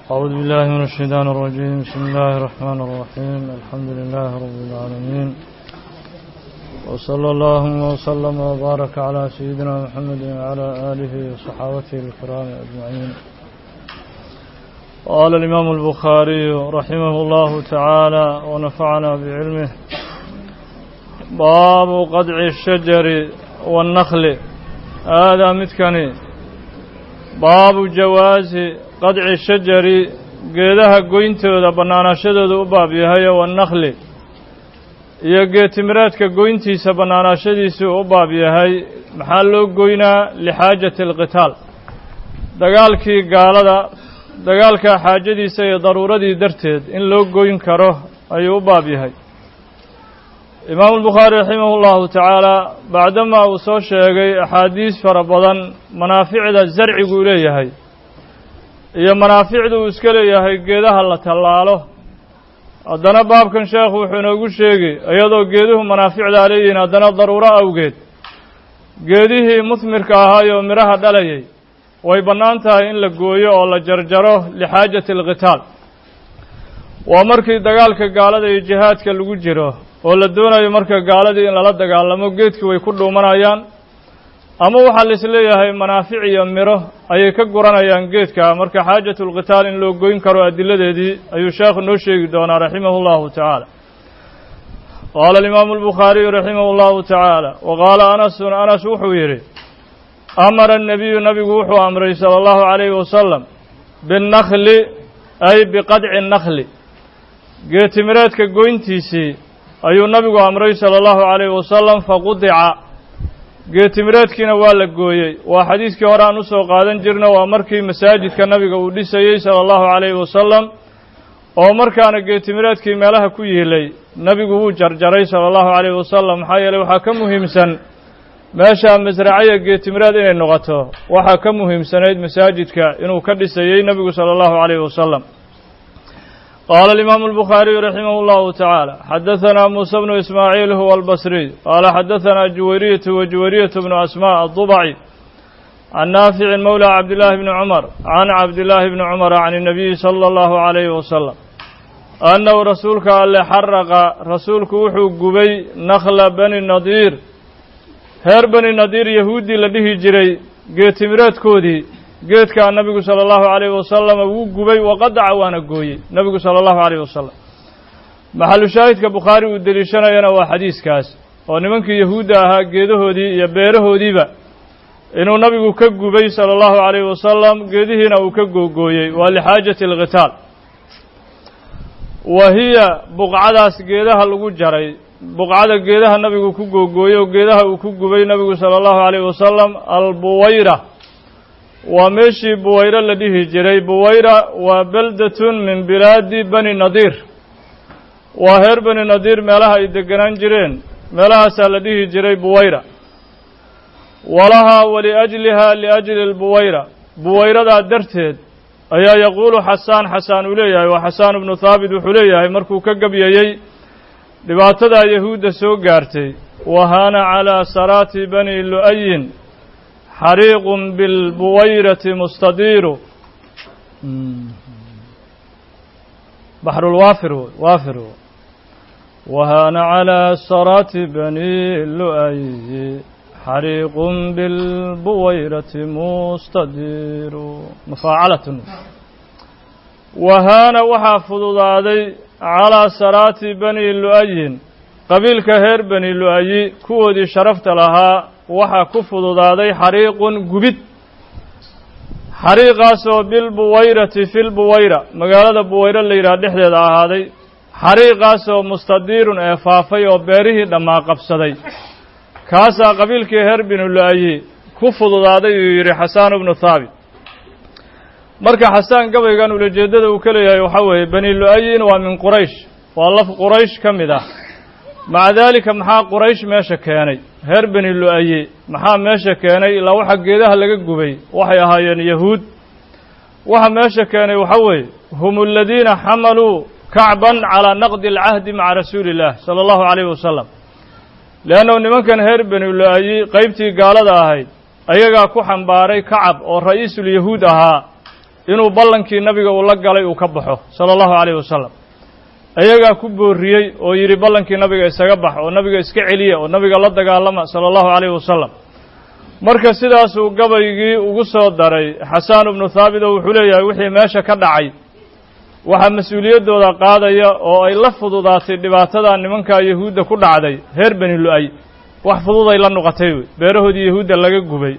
أعوذ بالله من الشيطان الرجيم بسم الله الرحمن الرحيم الحمد لله رب العالمين وصلى الله وسلم وبارك على سيدنا محمد وعلى آله وصحابته الكرام أجمعين قال الإمام البخاري رحمه الله تعالى ونفعنا بعلمه باب قدع الشجر والنخل هذا متكني باب جواز قدع الشجر geedaha goyntooda bannaanaashadooda u baab yahayo wannakli iyo geetimiraadka goyntiisa bannaanaashadiisuu u baab yahay maxaa loo goynaa lixaajati alqitaal dagaalkii gaalada dagaalkaa xaajadiisa iyo daruuradii darteed in loo goyn karo ayuu u baab yahay imaamu albukhaari raximah ullahu tacaala bacdamaa uu soo sheegay axaadiis fara badan manaaficda zarciguu leeyahay iyo manaaficda uu iska leeyahay geedaha la tallaalo haddana baabkan sheekhu wuxuu inoogu sheegi iyadoo geeduhu manaaficdaa leeyihiin haddana daruuro awgeed geedihii musmirka ahaayoo midhaha dhalayay way bannaan tahay in la gooyo oo la jarjaro lixaajati alqitaal waa markii dagaalka gaalada iyo jihaadka lagu jiro oo la doonayo marka gaaladii in lala dagaalamo geedkii way ku dhuumanayaan ama waxaa la is leeyahay manaafic iyo midho ayay ka guranayaan geedka marka xaajatu lqitaal in loo goyn karo adiladeedii ayuu sheekhu noo sheegi doonaa raximahu llahu tacaala qaala alimaamu albukhaariyu raximahu llahu tacaala wa qaala anasun anas wuxuu yidhi amara annabiyu nabigu wuxuu amray sala allahu calayhi wasalam binnakli ay biqadci nnakli geetimireedka goyntiisii ayuu nabigu amray sala allahu calayhi wasalam faqudica geetimireedkiina waa la gooyey waa xadiiskii hore aan usoo qaadan jirno waa markii masaajidka nabiga uu dhisayey sala allahu calayhi wasalam oo markaana geetimireedkii meelaha ku yiilay nebigu wuu jarjaray sala allahu calayhi wasalam maxaa yeeley waxaa ka muhiimsan meesha masracaya geetimireed inay noqoto waxaa ka muhiimsanayd masaajidka inuu ka dhisayey nebigu sala allahu calayhi wasalam qaala alimaamu albukhaariyu raximah llahu tacaala xadahanaa muusa bnu ismaaciil huwa albasriy qaala xadahanaa juwayriyatu wa juwayriyatu bnu asmaa addubaci can naaficin mowla cabdillaahi bni cumar can cabdillaahi bni cumara can inabiyi sala allahu calayhi wasalam annahu rasuulka alle xaraqa rasuulku wuxuu gubay nakhla bani nadiir reer bani nadiir yahuuddii la dhihi jiray geetimireedkoodii geedkaa nabigu sala allahu calayhi wasalama wuu gubay waqadaca waana gooyey nebigu sala allahu calayhi wasalam maxalu shaahidka bukhaari uu deliishanayana waa xadiiskaas oo nimankii yahuudda ahaa geedahoodii iyo beerahoodiiba inuu nabigu ka gubay sala allahu calayhi wasalam geedihiina uu ka googooyey waa lixaajati alqitaal wa hiya buqcadaas geedaha lagu jaray buqcada geedaha nabigu ku googooyey oo geedaha uu ku gubay nabigu sala allahu calayhi wasalam albuwayra waa meeshii buwayro la dhihi jiray buwayra waa beldatun min bilaadi bani nadiir waa reer bani nadiir meelaha ay deganaan jireen meelahaasaa la dhihi jiray buwayra walahaa waliajliha liajli lbuwayra buwayradaa darteed ayaa yaquulu xasaan xasaan uu leeyahay waa xasaan ibnu haabit wuxuu leeyahay markuu ka gabyayey dhibaatadaa yahuudda soo gaartay wahaana calaa saraati bani lu'ayin xariiqun bilbuwayrati mustadiiru baxrulwaafir waafir wahaana calaa saraati bani lu'ayi xariiqun bilbuwayrati mustadiiru mufaacalatun wahaana waxaa fududaaday calaa saraati bani lu'ayin qabiilka reer bani lu'ayi kuwoodii sharafta lahaa waxaa ku fududaaday xariiqun gubid xariiqaasoo bilbuwayrati filbuwayra magaalada buwayro la yidhaha dhexdeeda ahaaday xariiqaasoo mustadiirun ee faafay oo beerihii dhammaa qabsaday kaasaa qabiilkii reer binu lu-ayi ku fududaaday uu yidhi xasaan ibnu thaabit marka xasaan gabaygan ulajeeddada uu ka leeyahay waxaa weeye bani lu-ayin waa min quraysh waa laf quraysh ka mid ah maca daalika maxaa quraysh meesha keenay reer beni lu-aye maxaa meesha keenay ilaa waxa geedaha laga gubay waxay ahaayeen yahuud waxa meesha keenay waxa weeye hum aladiina xamaluu kacban calaa naqdi alcahdi maca rasuuli illah sala allahu calayhi wasalam leannahu nimankan reer beni lu-ayi qeybtii gaalada ahayd ayagaa ku xambaaray kacab oo ra'iisulyahuud ahaa inuu ballankii nabiga uu la galay uu ka baxo sala allahu calayhi wasalam iyagaa ku booriyey oo yidhi ballankii nabiga isaga bax oo nabiga iska celiya oo nabiga la dagaalama sala allahu calayhi wasalam marka sidaasuu gabaygii ugu soo daray xasaan ibnu thaabit oo wuxuu leeyahay wixii meesha ka dhacay waxaa mas-uuliyaddooda qaadaya oo ay la fududaatay dhibaatada nimankaa yahuudda ku dhacday reer beni lu-ay wax fududay la noqotay wey beerahoodii yahuudda laga gubay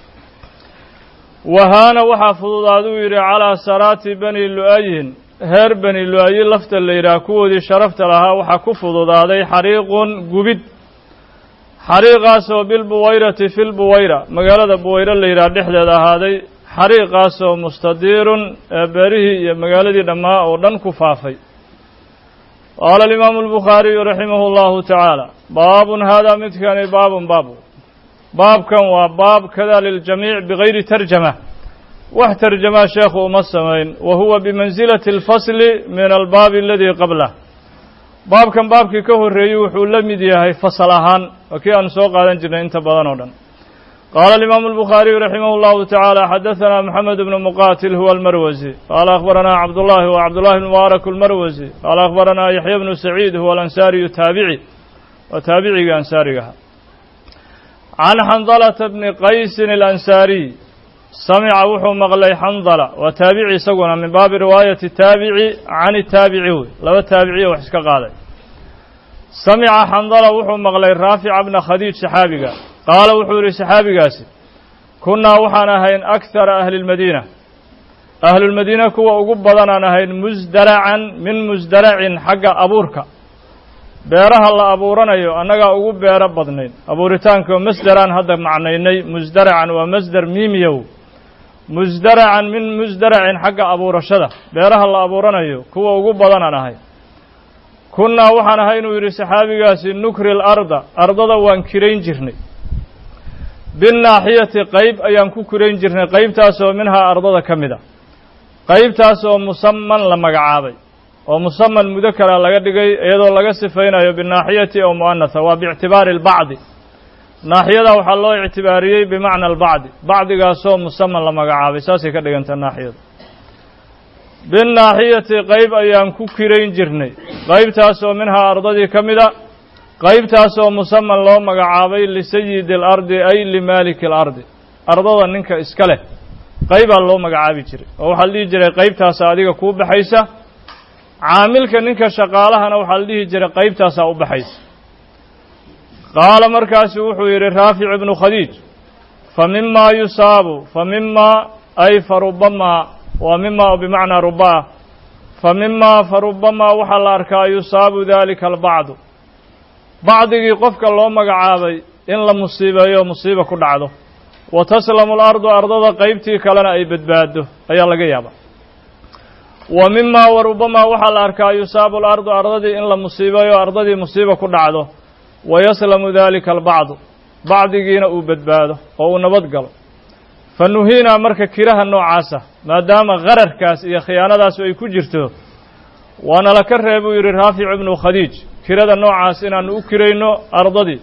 wahaana waxaa fududaaduu yidhi calaa saraati beni lu-ayin reer beni lu-ayi lafta la yidhaah kuwoodii sharafta lahaa waxaa ku fududaaday xariiqun gubid xariiqaasoo bilbuwayrati fi lbuwayra magaalada buwayre la yidhaah dhexdeeda ahaaday xariiqaasoo mustadiirun ee beerihii iyo magaaladii dhammaa oo dhan ku faafay qaala alimaamu albukhaariyu raximahu allahu tacaala baabun haadaa midkani baabun baabu baabkan waa baab kada liljamiic bigayri tarjama wax tarjamaa sheekhu uma samayn wa huwa bimansilati alfasli min albaabi aladii qablah baabkan baabkii ka horreeyey wuxuu la mid yahay fasal ahaan waa kii aanu soo qaadan jirnay inta badan oo dhan qaala alimaamu albukhaariyu raximah allahu tacaala xadaثana moxamed bnu muqatil huwa almarwasi qaala akhbaranaa cabdullahi wa cabdullahi bn mubaarak almarwasi qaala akhbaranaa yaxya bnu saciid huwa alansaariyu taabici waa taabicigii ansaarigaha can xandalata bni qaysin alansaariy samica wuxuu maqlay xandala waa taabici isaguna min baabi riwaayati taabici can itaabici wey laba taabiciya wax iska qaaday samica xandala wuxuu maqlay raafica bna khadiij saxaabiga qaala wuxuu yidhi saxaabigaasi kunnaa waxaan ahayn akhara ahli lmadiina ahlulmadiina kuwa ugu badanaan ahayn musdaracan min musdaracin xagga abuurka beeraha la abuuranayo annagaa ugu beero badnayn abuuritaanka masderaan hadda macnaynay musdaracan waa masder miimiyow musdaracan min musdaracin xagga abuurashada beeraha la abuuranayo kuwa ugu badanaan ahay kunnaa waxaan ahay inuu yidhi saxaabigaasi nukri larda ardada waan kirayn jirnay binnaaxiyati qayb ayaan ku kirayn jirnay qaybtaasoo minhaa ardada ka mid a qaybtaas oo musaman la magacaabay oo musaman mudakara laga dhigay iyadoo laga sifaynayo binaaxiyati oo mu'anatha waa biictibaari albacdi naaxiyada waxaa loo ictibaariyey bimacna albacdi bacdigaasoo musaman la magacaabay saasay ka dhiganta naaxiyadu binnaaxiyati qayb ayaan ku kirayn jirnay qaybtaasoo minhaa ardadii ka mid a qaybtaasoo musaman loo magacaabay lisayidi alardi ay limaaliki alardi ardada ninka iska leh qaybaa loo magacaabi jiray oo waxaa la dhihi jiray qaybtaasa adiga kuu baxaysa caamilka ninka shaqaalahana waxaa la dhihi jiray qaybtaasaa u baxaysa qaala markaasu wuxuu yidhi raafic ibnu khadiij fa mimaa yusaabu fa mimaa ay fa rubamaa waa mimaa bimacnaa rubaa fa mimaa fa rubamaa waxaa la arkaa yusaabu dalika albacdu bacdigii qofka loo magacaabay in la musiibeeyo musiiba ku dhacdo wa taslamu alardu ardada qaybtii kalena ay badbaado ayaa laga yaabaa wa mimaa wa rubamaa waxaa la arkaa yusaabu alardu ardadii in la musiibeeyo ardadii musiiba ku dhacdo wa yaslamu dalika albacdu bacdigiina uu badbaado oo uu nabad galo fa nuhiinaa marka kiraha noocaasa maadaama qararkaas iyo khiyaanadaasu ay ku jirto waana la ka ree buu yidhi raafic ibnu khadiij kirada noocaas inaannu u kirayno ardadii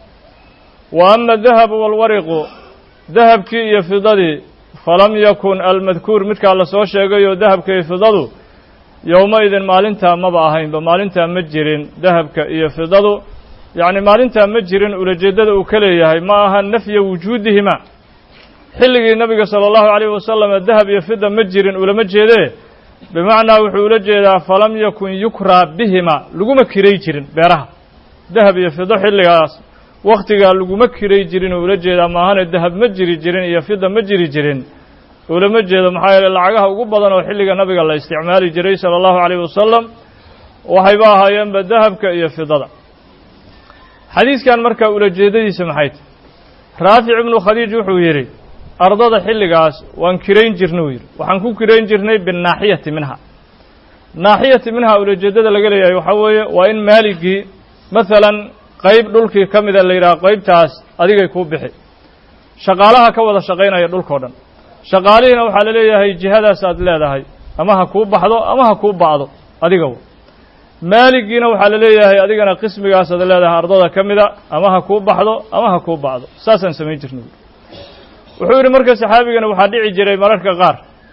wa ama adahabu waalwariqu dahabkii iyo fidadii falam yakun almadkuur midkaa la soo sheegayoo dahabka iyo fidadu yowma-idin maalintaa maba ahaynba maalintaa ma jirin dahabka iyo fidadu yacni maalintaa ma jirin ulajeeddada uu ka leeyahay ma aha nafya wujuudihima xilligii nabiga sala allahu calayhi wasalam dahab iyo fida ma jirin ulama jeedee bimacnaa wuxuu ula jeedaa falam yakun yukraa bihima laguma kiray jirin beeraha dahab iyo fido xilligaas wakhtigaa laguma kiray jirin oo ula jeedaa maahane dahab ma jiri jirin iyo fida ma jiri jirin ulama jeedo maxaa yeele lacagaha ugu badan oo xilliga nabiga la isticmaali jiray sala allahu calayh wasalam waxayba ahaayeenba dahabka iyo fidada xadiiskan markaa ulajeedadiisa maxay tahy raafic ibnu khadiij wuxuu yidhi ardada xilligaas waan kirayn jirna uu yidhi waxaan ku kirayn jirnay binnaaxiyati minha naaxiyati minha ulajeeddada laga leeyahay waxaa weeye waa in maaligii masalan qayb dhulkii ka mida la yidhaha qaybtaas adigay kuu bixi shaqaalaha ka wada shaqaynaya dhulkao dhan shaqaalihiina waxaa la leeyahay jihadaas aad leedahay ama ha kuu baxdo ama ha kuu ba'do adiga maaligiina waxaa la leeyahay adigana qismigaas aad leedahay ardada ka mida ama ha kuu baxdo ama ha kuu ba'do saasaan samayn jirna wuxuu yidhi marka saxaabigana waxaa dhici jiray mararka qaar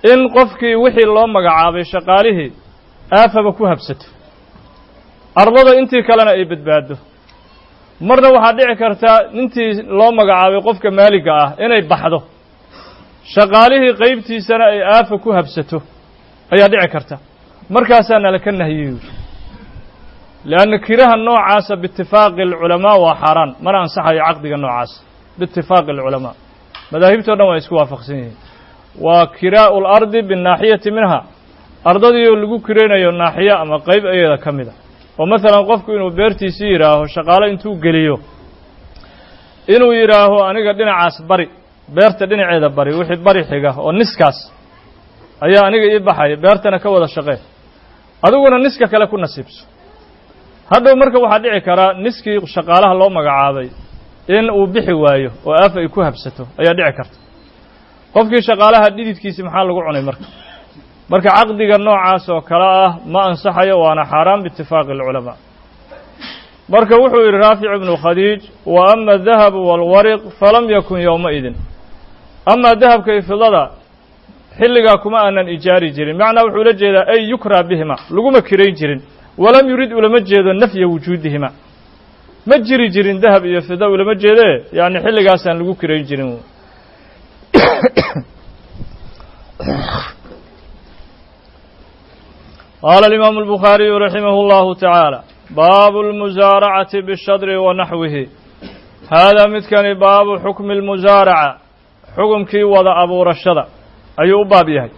in qofkii wixii loo magacaabay shaqaalihii aafaba ku habsato ardada intii kalena ay badbaado marna waxaa dhici kartaa intii loo magacaabay qofka maaliga ah inay baxdo shaqaalihii qaybtiisana ay aafa ku habsato ayaa dhici karta markaasaa nala ka nahiyey lianna kiraha noocaasa biitifaaqi alculamaa waa xaaraan mana ansaxayo caqdiga noocaasa biitifaaqi alculamaa madaahibtao dhan waa isku waafaqsan yihiin waa kiraa'u lardi binnaaxiyati minha ardadiioo lagu kiraynayo naaxiyo ama qayb ayada ka mid a oo masalan qofku inuu beertiisii yidhaaho shaqaalo intuu geliyo inuu yidhaaho aniga dhinacaas bari beerta dhinaceeda bari wixii bari xiga oo niskaas ayaa aniga ii baxaya beertana ka wada shaqee adiguna niska kale ku nasiibso hadhow marka waxaa dhici karaa niskii shaqaalaha loo magacaabay in uu bixi waayo oo aaf ay ku habsato ayaa dhici karta qofkii shaqaalaha dhididkiisi maxaa lagu cunay marka marka caqdiga noocaas oo kale ah ma ansaxayo waana xaaraan biitifaaqi alculamaa marka wuxuu yidhi raafic ibnu khadiij wa ama adahabu waalwariq falam yakun yowmaidin amaa dahabka iyo fidada xilligaa kuma aanan ijaari jirin macnaa wuxuu la jeedaa ay yukraa bihima laguma kirayn jirin walam yurid ulama jeedo nafya wujuudihima ma jiri jirin dahab iyo fida ulama jeedee yacni xilligaasaan lagu kirayn jirin qaala alimaamu albukhaariyu raximah اllahu tacaala baabu اlmusaaracati bishadri wa naxwihi haadaa midkani baabu xukmi اlmusaaraca xukumkii wada abuurashada ayuu u baab yahay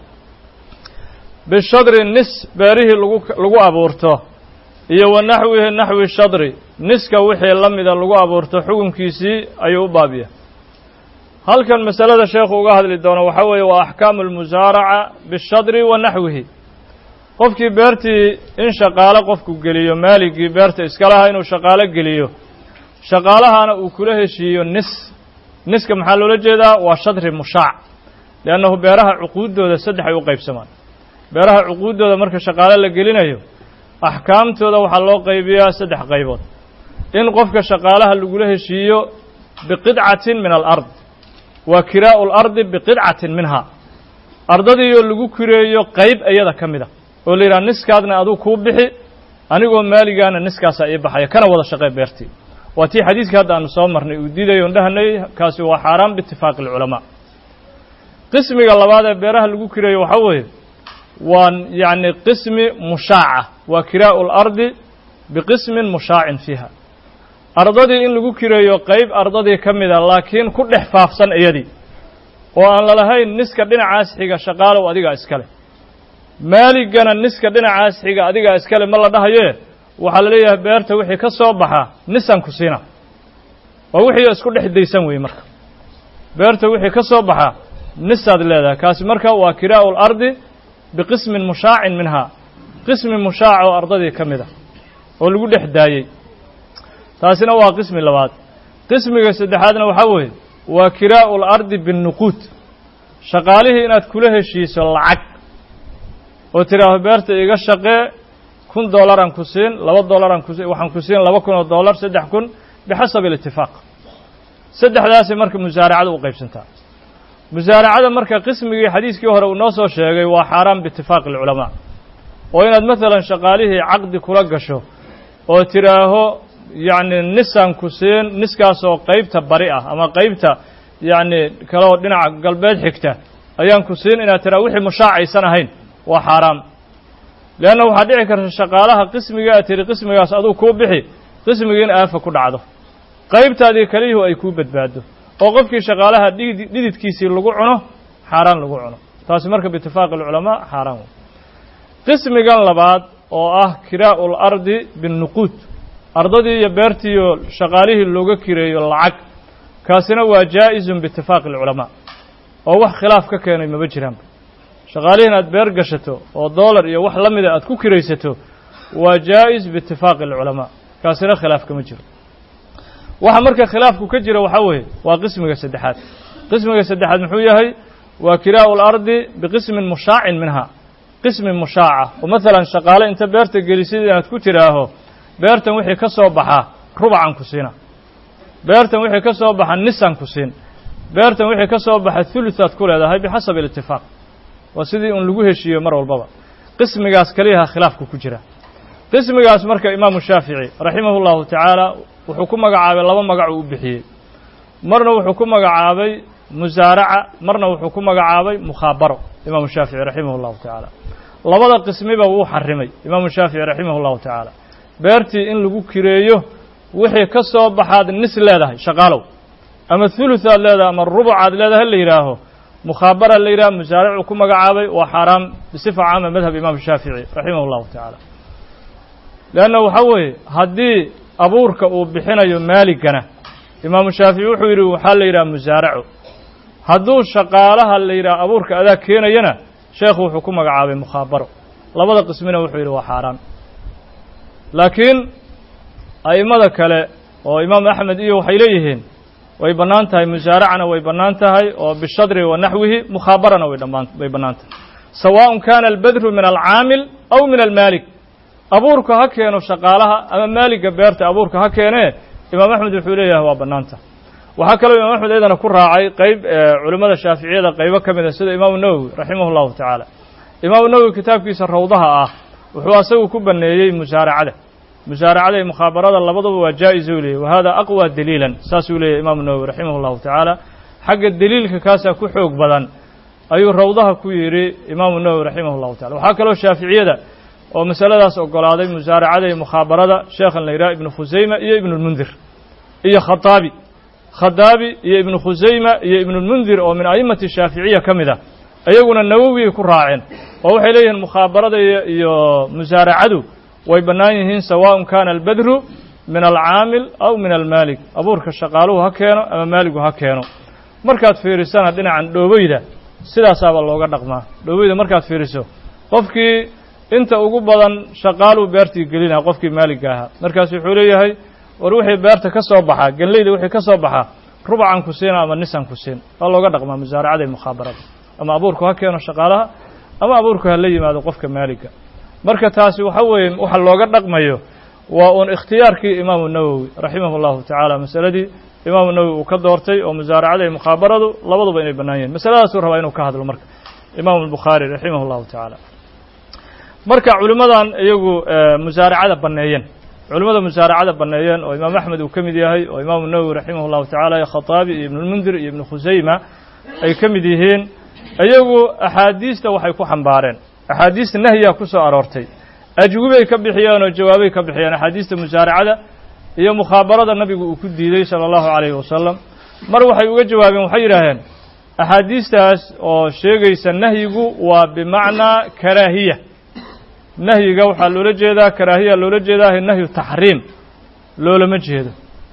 bishadri nis beerihii lagu lagu abuurto iyo wa naxwihi naxwi shadri niska wixii la mida lagu abuurto xukumkiisii ayuu u baab yahay halkan masalada sheekhu uga hadli doono waxaa weeye waa axkaamu almusaaraca bishadri wa naxwihi qofkii beertii in shaqaalo qofku geliyo maaligii beerta iskalaha inuu shaqaalo geliyo shaqaalahana uu kula heshiiyo nis niska maxaa loola jeedaa waa shadri mushaac liannahu beeraha cuquuddooda saddex ay u qaybsamaan beeraha cuquuddooda marka shaqaalo la gelinayo axkaamtooda waxaa loo qaybiyaa saddex qaybood in qofka shaqaalaha lagula heshiiyo biqidcatin min alard waa kiraa'u lardi biqidcatin minha ardadiioo lagu kireeyo qayb iyada ka mid a oo la yidhaha niskaadna aduu kuu bixi anigoo maaligaana niskaasaa ii baxaya kana wada shaqee beertii waa tii xadiidkii hadda aanu soo marnay uu diidayo on dhahanay kaasi waa xaaraan biitifaaqi alculamaa qismiga labaad ee beeraha lagu kireeyo waxaa weeye waa yacni qismi mushaaca waa kiraa'u lardi biqismin mushaacin fiiha ardadii in lagu kireeyo qayb ardadii ka mida laakiin ku dhex faafsan iyadii oo aan lalahayn niska dhinacaas xiga shaqaalow adigaa iskale maaligana niska dhinacaas xiga adigaa iskale ma la dhahaye waxaa la leeyahay beerta wixii ka soo baxa nisan ku siina waa wixii isku dhex daysan weeye marka beerta wixii ka soo baxa nisaad leedahay kaasi marka waa kiraa'u lardi biqismin mushaacin minha qismi mushaac oo ardadii ka mid a oo lagu dhex daayey taasina waa qismi labaad qismiga saddexaadna waxaa weeye waa kiraa'u lardi binnuquud shaqaalihii inaad kula heshiiso lacag oo tidhaaho beerta iga shaqee kun dollaran ku siin laba dollaran ku waxaan ku siin laba kun oo dollar saddex kun bixasabi alitifaaq saddexdaasi marka musaaracada u qaybsantaa musaaracada marka qismigii xadiiskii hore uu noo soo sheegay waa xaaraan biitifaaqi alculamaa oo inaad masalan shaqaalihii caqdi kula gasho oo tidhaaho yacni nisaan ku siin niskaasoo qaybta bari ah ama qaybta yacni kaleoo dhinaca galbeed xigta ayaan ku siin inaad tidhaha wixii mushaacaysan ahayn waa xaaraam leanna waxaa dhici karta shaqaalaha qismiga aad tihi qismigaas aduu kuu bixi qismigii in aafa ku dhacdo qaybtaadii keliyahu ay kuu badbaado oo qofkii shaqaalaha dhidi dhididkiisii lagu cuno xaaraan lagu cuno taasi marka biitifaaqi alculamaa xaaraan wey qismigan labaad oo ah kiraa'u lardi binnuquud ardadii iyo beertiiyo shaqaalihii looga kireeyo lacag kaasina waa jaa'izun biitifaaqi alculamaa oo wax khilaaf ka keenay maba jiraanba shaqaalihiin aad beer gashato oo dollar iyo wax la mida aad ku kiraysato waa jaa'is biitifaaqi alculamaa kaasina khilaaf kama jiro waxa marka khilaafku ka jira waxaa weeye waa qismiga saddexaad qismiga saddexaad muxuu yahay waa kiraa'u lardi biqismin mushaacin minha qismi mushaaca oo masalan shaqaale inta beerta gelisid inaad ku tidhaaho beertan wixii ka soo baxa rubacan ku siina beertan wixii ka soo baxa nisan ku siin beertan wixii ka soo baxa thuluthaad ku leedahay bixasabi alitifaaq waa sidii un lagu heshiiyo mar walbaba qismigaas keliyaha khilaafku ku jira qismigaas marka imaamu shaafici raximahu llahu tacaala wuxuu ku magacaabay laba magac uu u bixiyey marna wuxuu ku magacaabay musaaraca marna wuxuu ku magacaabay mukhaabaro imaamu shaafici raximah llahu tacaala labada qismiba wuu xarimay imaamu shaafici raximah llahu tacaala beertii in lagu kireeyo wixii ka soo baxaad nis leedahay shaqaalow ama thuluthaad leedahay ama rubucaad leedahay la yidhaaho mukhaabara la yidhaha musaaricuu ku magacaabay waa xaaraam bisifa caama madhab imaamu shaafici raximah llahu tacaala leanna waxaa weeye haddii abuurka uu bixinayo maaligana imaamu shaafici wuxuu yidhi waxaa la yidhaha musaaraco hadduu shaqaalaha la yidhaha abuurka adaa keenayana sheekhu wuxuu ku magacaabay mukhaabaro labada qismina wuxuu yidhi waa xaaraan laakiin a'immada kale oo imaamu axmed iyo waxay leeyihiin way bannaan tahay musaaracana way bannaan tahay oo bishadri wa naxwihi mukhaabarana way dhammaan way bannaan tahay sawaaءun kana albadru min alcaamil aw min almaalik abuurka ha keeno shaqaalaha ama maaliga beerta abuurka ha keenee imaam axmed wuxuu leeyahay waa bannaan tahay waxaa kaloo imaam axmed iyadana ku raacay qeyb culimmada shaaficiyada qaybo ka mid a sida imaamu nawowi raximah llahu tacaala imaamu nawowi kitaabkiisa rawdaha ah wuxuu asagu ku baneeyey musaaracada musaaracada iyo mukhaabarada labaduba waa jaa-is u leeyay wa hada aqwa daliilan saasuu leeyahy imaamu nawowi raximah llahu tacaala xagga deliilka kaasaa ku xoog badan ayuu rawdaha ku yidhi imaamu nawowi raximah llahu tacala waxaa kaloo shaaficiyada oo masaladaas ogolaaday musaaracada iyo mukhaabarada sheekhan la yidhaha ibnu khusayma iyo ibnulmundir iyo khataabi khadaabi iyo ibnu khusayma iyo ibnulmundir oo min a'immati shaaficiya ka mid ah iyaguna nawowiyay ku raaceen oo waxay leeyihiin mukhaabarada iyo musaaracadu way bannaan yihiin sawaaءun kana albadru min alcaamil aw min almaalik abuurka shaqaaluhu ha keeno ama maaligu ha keeno markaad fiirisana dhinacan dhooboyda sidaasaaba looga dhaqmaa dhooboyda markaad fiiriso qofkii inta ugu badan shaqaaluu beertii gelinaa qofkii maaligga ahaa markaas wuxuu leeyahay war wixii beerta ka soo baxaa genleyda wixii ka soo baxaa rubacan ku siina ama nisan ku siin waa looga dhaqmaa musaaracada iyo mukhaabarada ama abuurku ha keeno shaqaalaha ama abuurku ha la yimaado qofka maaligga marka taasi waxa weeye waxa looga dhaqmayo waa uun ikhtiyaarkii imaamu nawowi raximah llahu tacaala masaladii imaamu nawowi uu ka doortay oo musaaracada iyo mukhaabaradu labaduba inay bannaan yihin masaladaasuu rabaa inuu ka hadlo marka imaamu albukhaari raximah llahu tacaala marka culimmadan iyagu musaaracada banneeyeen culimmada musaaracada banneeyeen oo imaam axmed uu ka mid yahay oo imaamu nawowi raximah llahu tacala iyo khataabi iyo ibnulmundir iyo ibnu khusayma ay ka mid yihiin iyagu axaadiista waxay ku xambaareen axaadiista nahyaa ku soo aroortay ajwibay ka bixiyeen oo jawaabay ka bixiyeen axaadiista musaaracada iyo mukhaabarada nabigu uu ku diiday sala allahu calayhi wasalam mar waxay uga jawaabeen waxay yidhaaheen axaadiistaas oo sheegaysa nahyigu waa bimacnaa karaahiya nahyiga waxaa loola jeedaa karaahiya loola jeedaa nahyu taxriim loolama jeedo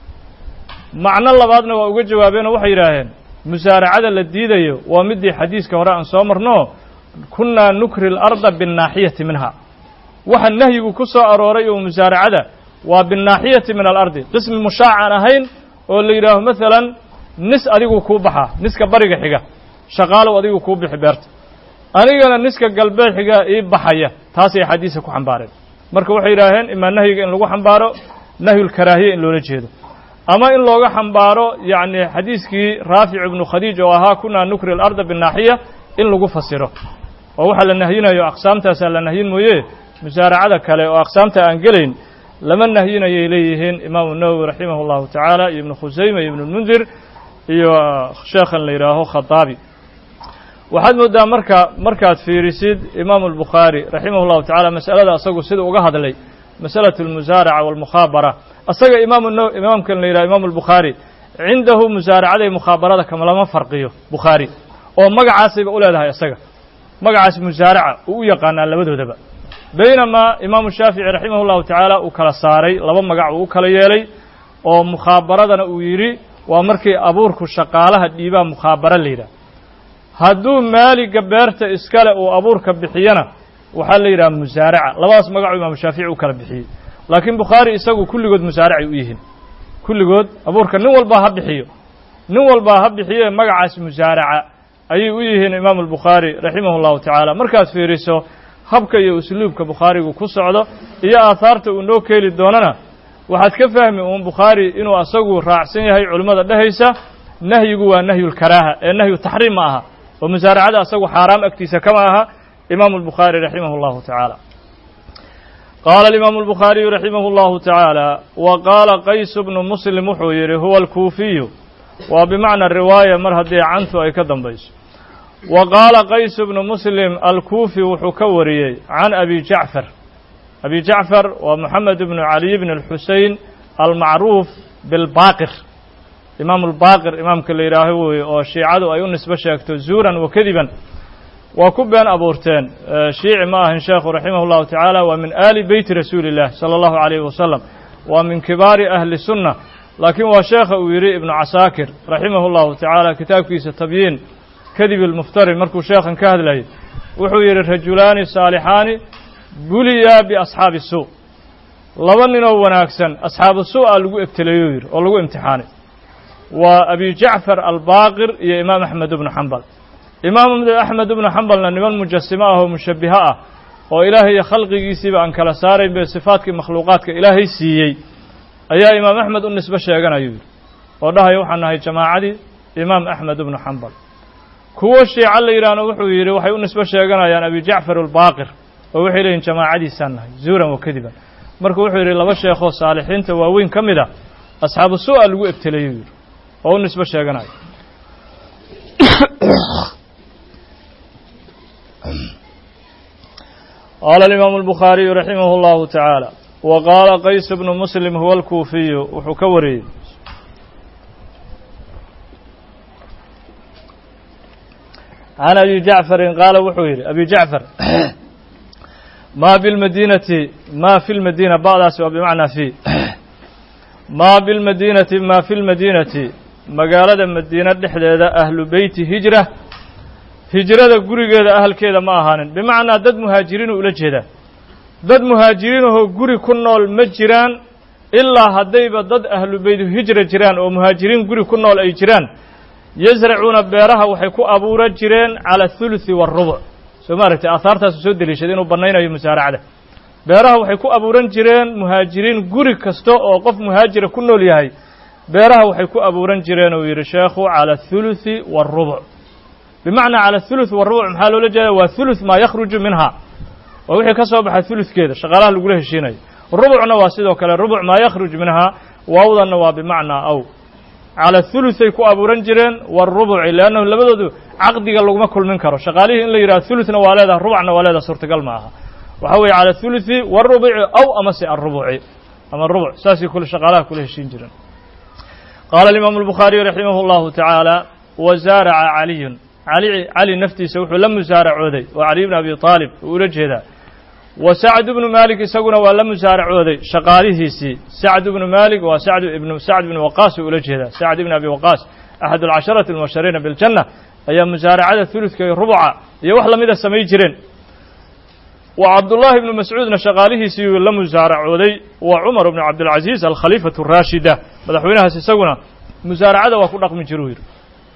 macno labaadna waa uga jawaabeen oo waxay yidhaaheen musaaracada la diidayo waa midii xadiiska hore aan soo marno kunnaa nukri اlarda biالnaaxiyati minha waxa nahyigu ku soo arooray oo musaaracada waa biالnaaxiyati min alardi qismi mushaac aan ahayn oo la yidhaaho masalan nis adigu kuu baxaa niska bariga xiga shaqaalow adigu kuu bixi beerta anigana niska galbeed xiga ii baxaya taasay xadiisa ku xambaareen marka waxay yidhaaheen imaa nahyiga in lagu xambaaro nahyulkaraahiya in loola jeedo ama in looga xambaaro yacni xadiiskii raafic ibnu khadiij oo ahaa kunaa nukri alarda biالnaaxiya in lagu fasiro oo waxaa la nahyinayo aqsaamtaasaa la nahyin mooye musaaracada kale oo aqsaamta aan gelayn lama nahyinayay leeyihiin imaamu nawowi raximah اllahu tacaala iyo ibnu khusayma iyo ibnulmundir iyo sheekhan la yidhaaho khataabi waxaad mooddaa marka markaad fiirisid imaamu albukhaari raximah llahu tacala masalada asagu sida uga hadlay masalatu almusaaraca walmukhaabara asaga imaamu n imaamkan la yidhaha imaamu albukhaari cindahu musaaracada iyo mukhaabarada kama lama farqiyo bukhaari oo magacaasayba u leedahay isaga magacaas musaaraca uu u yaqaanaa labadoodaba baynamaa imaamu shaafici raximah llahu tacaala uu kala saaray laba magac uu u kala yeelay oo mukhaabaradana uu yidhi waa markii abuurku shaqaalaha dhiibaa mukhaabara la yidhaha hadduu maaliga beerta iskale uu abuurka bixiyana waxaa la yidhaha musaaraca labadaas magacu imaamu shaafici u kala bixiyey laakiin bukhaari isagu kulligood musaaracay u yihiin kulligood abuurka nin walbaa ha bixiyo nin walbaa ha bixiyo magacaas musaaraca ayay u yihiin imaamu albukhaari raximah llahu tacaala markaad fiiriso habka iyo usluubka bukhaarigu ku socdo iyo aahaarta uu noo keeli doonana waxaad ka fahmi uun bukhaari inuu asagu raacsan yahay culimmada dhehaysa nahyigu waa nahyulkaraaha ee nahyu taxriim ma aha oo musaaracada asagu xaaraam agtiisa kama aha imaamu albukhaari raximah allahu tacaala qaala alimaamu albukhaariyu raximah allahu tacaala wa qaala qaysu bnu muslim wuxuu yidhi huwa alkuufiyu waa bimacna riwaaya mar haddii cantu ay ka dambayso wa qaala qaysu bnu muslim alkuufi wuxuu ka wariyey can abi jacfar abi jacfar waa moxamed bnu caliy bn alxusein almacruuf bilbaaqir imaamu lbaaqir imaamka la yidhaaho weye oo shiicadu ay u nisbo sheegto zuuran wa kadiban waa ku been abuurteen shiici ma ahin sheekhu raximah llahu tacaala waa min aali beyti rasuuli illah sala allahu alayhi wasalam waa min kibaari ahli sunna laakiin waa sheekha uu yidhi ibnu casaakir raximah llahu tacaala kitaabkiisa tabyiin kadibi lmuftari markuu sheekhan ka hadlayay wuxuu yidhi rajulaani saalixaani buliyaa biasxaabi suu laba ninoo wanaagsan asxaabu suu'a lagu ebteleeyuu yidhi oo lagu imtixaanay waa abi jacfar albaaqir iyo imaam axmed ibnu xambal imaam axmed ibnu xambalna niman mujasimo ah oo mushabbiho ah oo ilaahay iyo khalqigiisiiba aan kala saarayn be sifaatkii makhluuqaadka ilaahay siiyey ayaa imaam axmed u nisbo sheeganayuu yidhi oo dhahaya waxaan nahay jamaacadii imaam axmed ibnu xambal kuwo shiica la yidhaahno wuxuu yidhi waxay u nisbo sheeganayaan abi jacfar albaaqir oo waxay leeyihin jamaacadiisaan nahay zuuran wa kadiban marka wuxuu yidhi laba sheekhoo saalixiinta waaweyn ka mid a asxaabu su'a lagu ebtelayuu yidhi oo u nisbo sheeganayo qaala alimaamu albukhaariyu raximah allahu tacaala wa qaala qays bnu muslim huwa alkuufiyu wuxuu ka wariyey can abi jacfarin qaala wuxuu yidhi abi jacfar ma bilmadinati ma fi lmadina ba'daasi waa bimacnaa fi ma bilmadinati ma fi lmadinati magaalada madiine dhexdeeda ahlu beyti hijra hijrada gurigeeda ahalkeeda ma ahaanin bimacnaa dad muhaajiriinu ula jeedaa dad muhaajiriinahoo guri ku nool ma jiraan ilaa haddayba dad ahlu beytu hijra jiraan oo muhaajiriin guri ku nool ay jiraan yasracuuna beeraha waxay ku abuuran jireen cala athuluthi waarubuc soo ma aragtay aahaartaasu soo deliishaday inuu bannaynayo musaaracada beeraha waxay ku abuuran jireen muhaajiriin guri kasta oo qof muhaajira ku nool yahay beeraha waxay ku abuuran jireen uu yidhi sheekhu cala athuluthi waarubuc bimacnaa cala athuluth waarubuc maxaa loola jeeda waa thuluth maa yakhruju minha waa wixii ka soo baxa thuluthkeeda shaqaalaha lagula heshiinayo rubucna waa sidoo kale rubuc maa yakhruj minhaa waawdanna waa bimacnaa aw cala thuluhay ku abuuran jireen waarubuci leannahu labadoodu caqdiga laguma kulmin karo shaqaalihii in la yidhaha thuluthna waa leedaha rubacna waa leedaha suurtagal ma aha waxa weeye cala thuluthi waarubuci aw amase alrubuci ama rubuc saasay kule shaqaalaha kula heshiin jireen qaala alimaamu albukhaariyu raximah allahu tacaala wa zaaraca caliyun cali cali naftiisa wuxuu la musaaracooday oo caliy bn abi aalib uu ula jeedaa wa sacd bnu maalik isaguna waa la musaaracooday shaqaalihiisii sacd bnu maalik waa sacd ibnu sacd ibnu waqaas uu ula jeedaa sacd ibn abi waqaas axad alcasharati almubashariina biljanna ayaa musaaracada huludka iyo rubuca iyo wax lamida samay jireen wa cabdullaahi ibnu mascuudna shaqaalihiisii uu la musaaracooday wa cumar bnu cabdilcaziiz alkhaliifatu araashida madaxweynahaas isaguna musaaracada waa ku dhaqmi jiruu yidhi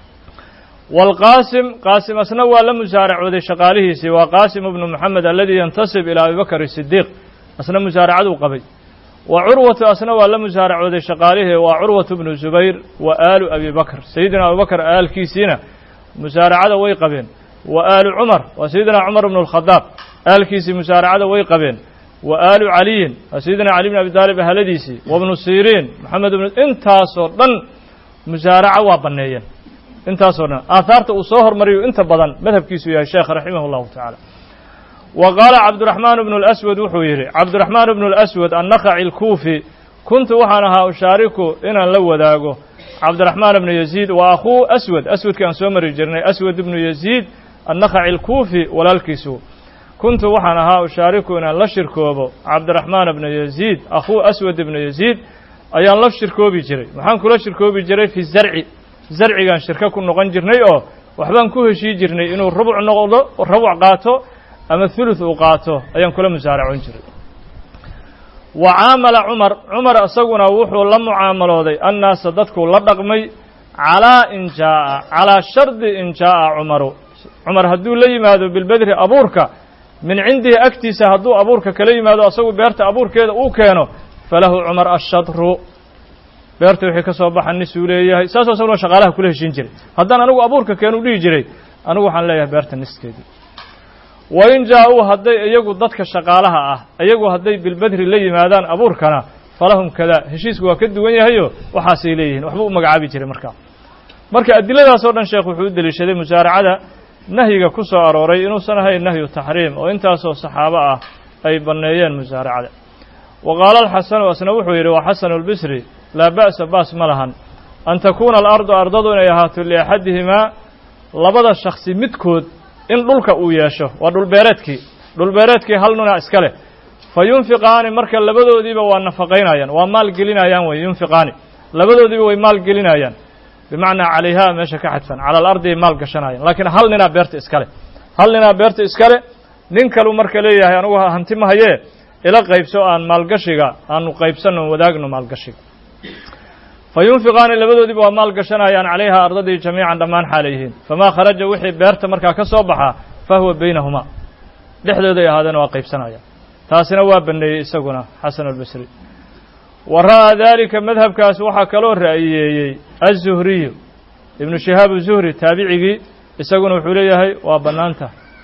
wاlqaasim qaasim asna waa la musaaracooday shaqaalihiisii waa qaasim ibnu moxamed aladi yantasib ilaa abibakr sidiiq asna musaaracaduu qabay wa curwatu asna waa la musaaracooday shaqaalihii waa curwatu bnu zubayr wa aalu abi bakr sayidina abubakr aalkiisiina musaaracada way qabeen wa aalu cumar waa sayidina cumar bnu اlkhadaab aalkiisii musaaracada way qabeen wa aalu caliyin waa sayidina cali bn abi taalib ahladiisii wa bnu siriin maxamed bnu intaasoo dhan musaaraca waa banneeyeen intaasoo dhan aahaarta uu soo hormariyo inta badan madhabkiisu yahay sheekh raximah اllahu tacaala wa qaala cabdiraxmaan bnu اlaswad wuxuu yidhi cabdiraxmaan bnu اlaswad annakhaci اlkuufi kuntu waxaan ahaa ushaariku inaan la wadaago cabdiraxmaan bnu yaziid wa akhuu aswad aswadkii aan soo mari jirnay aswad ibnu yaziid annakhaci اlkuufi walaalkiisu kuntu waxaan ahaa ushaariku inaan la shirkoobo cabdiraxmaan bnu yaziid akhuu aswad ibnu yaziid ayaan la shirkoobi jiray maxaan kula shirkoobi jiray fi zarci zarcigaan shirko ku noqon jirnay oo waxbaan ku heshii jirnay inuu rubuc noqdo rubuc qaato ama thuluth uu qaato ayaan kula musaaracon jiray wa caamala cumar cumar isaguna wuxuu la mucaamalooday annaasa dadkuu la dhaqmay calaa in jaa'a calaa shardi in jaa'a cumaru cumar hadduu la yimaado bilbedri abuurka min cindihi agtiisa hadduu abuurka kala yimaado asagu beerta abuurkeeda uu keeno falahu cumar ashadru beerta wixii ka soo baxa nisuu leeyahay saasoo isaguna shaqaalaha kula heshiin jiray haddaan anigu abuurka keenu dhihi jiray anigu waxaan leeyahay beerta niskeedii wain jaa-uu hadday iyagu dadka shaqaalaha ah iyagu hadday bilbedri la yimaadaan abuurkana falahum kadaa heshiisku waa ka duwan yahayo waxaasay leeyihiin waxba u magacaabi jiray markaa marka adiladaas oo dhan sheekh wuxuu u deliishaday musaaracada nahyiga ku soo arooray inuusan ahayn nahyu taxriim oo intaasoo saxaabo ah ay banneeyeen musaaracada wa qaala alxasanu asna wuxuu yidhi waa xasanu albisri laa ba'sa baas ma lahan an takuuna alardu ardadu inay ahaato liaxadihimaa labada shaksi midkood in dhulka uu yeesho waa dhulbeereedkii dhulbeereedkii hal nuna iska leh fa yunfiqaani marka labadoodiiba waa nafaqaynayaan waa maal gelinayaan wey yunfiqaani labadoodiiba way maal gelinayaan bimacnaa calayhaa meesha ka xadfan cala alardi ay maal gashanayaan laakiin hal ninaa beerta iska leh hal ninaa beerta iska leh nin kalu marka leeyahay anugu hanti ma hayee ila qaybso aan maalgashiga aanu qaybsanno wadaagno maalgashiga fa yunfiqaani labadoodiiba waa maal gashanayaan calayhaa ardadii jamiican dhammaan xaalay yihiin famaa kharaja wixii beerta markaa ka soo baxaa fa huwa baynahumaa dhexdooday ahaadeena waa qaybsanayaan taasina waa banneeyey isaguna xasan albasri wa ra'aa daalika madhabkaas waxaa kaloo ra'yiyeeyey aلzuhriyu ibnu shihaab zuhri taabicigii isaguna wuxuu leeyahay waa bannaanta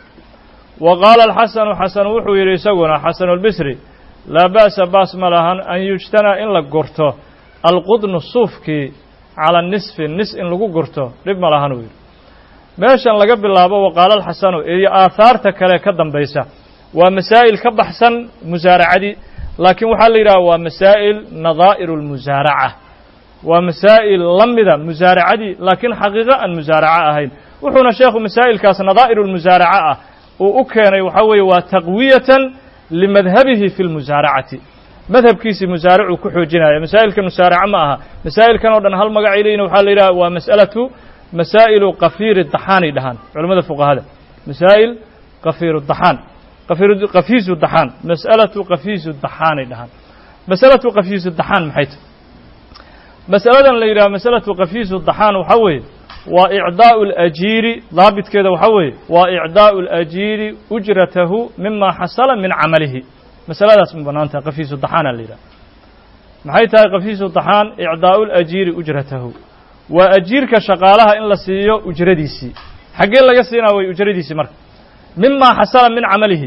wa qaala alxasanu xasan wuxuu yidhi isaguna xasanu albisri laa ba'sa baas ma lahan an yujtanaa in la gurto alqudnu suufkii cala nisfi nis in lagu gurto dhib ma lahan uu yidhi meeshan laga bilaabo wa qaala alxasanu iyo aahaarta kale ka dambaysa waa masaa'il ka baxsan musaaracadii laakiin waxaa la yidhaha waa masaa'il nadaa'iru اlmusaaraca waa masaa'il la mida musaaracadii laakiin xaqiiqo aan musaaraco ahayn wuxuuna sheekhu masaa'ilkaas nadaa'iru lmusaaraca ah uu u keenay waxaa weeye waa taqwiyatan limadhabihi fi lmusaaracati madhabkiisii musaaracuu ku xoojinaya masaa'ilka musaaraca ma aha masaa'ilkan oo dhan hal magacay leeyihin waxaa la yidhaha waa mas'alatu masaa'ilu kafiiri daxaanay dhahaan culamada fuqahada masaa'il kafiiru daxaan kafiisu daxaan mas'alatu kafiisu daxaanay dhahaan masalatu kafiisu daxaan maxay tahy masaladan la yidhaha masalatu kafiisu daxaan waxaa weeye waa icdaa'u اlajiiri daabitkeeda waxaa weeye waa icdaa'u اlajiiri ujratahu mima xasala min camalihi masaladaas ma bannaan tahay kafiisu daxaana la yidhaha maxay tahay kafiisu daxaan icdaa'u lajiiri ujratahu waa ajiirka shaqaalaha in la siiyo ujradiisii xaggee laga siinaa way ujradiisii marka mima xasala min camalihi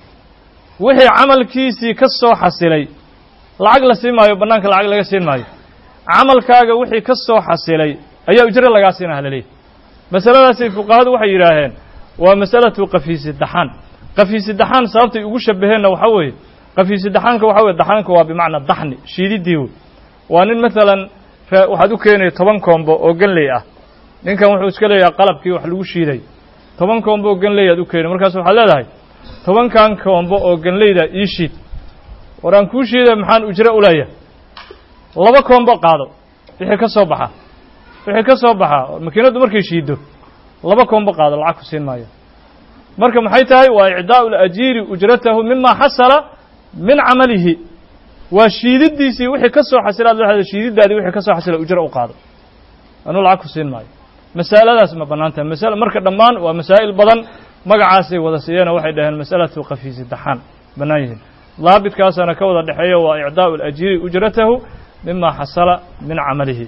wixii camalkiisii ka soo xasilay lacag la siin maayo bannaanka lacag laga siin maayo camalkaaga wixii ka soo xasilay ayaa ujro lagaa siinaha laleeyahy masaladaasi fuqahadu waxay yidhaaheen waa masalatu kafiisi daxaan kafiisi daxaan sababtay ugu shabaheenna waxaa weeye kafiisi daxaanka waxa weye daxaanka waa bimacnaa daxni shiididii wey waa nin maalan waxaad u keenaya toban koombo oo ganley ah ninkan wuxuu iska leeyahay qalabkii wax lagu shiiday toban koombo oo ganley aad u keenay markaas waxaad leedahay tobankan koombo oo ganleyda ii shiid war aan kuu shiiday maxaan ujro u leeyahay laba koombo qaado wixii ka soo baxa wixii ka soo baxa makiinaddu markay shiiddo laba koombo qaado lacag ku siin maayo marka maxay tahay waa icdaa'u lajiiri ujratahu mima xasala min camalihi waa shiididiisii wixii ka soo xasilaad leedahay shiididaadii wixii ka soo xasila ujro u qaado anuu lacag ku siin maayo masaladaas ma bannaan tahay masala marka dhammaan waa masaa'il badan magacaasay wada siiyeen waxay dhaheen masalatu kafiisi daxaan bannaan yihiin daabitkaasana ka wada dhexeeya waa icdaa'u alajiiri ujratahu mima xasala min camalihi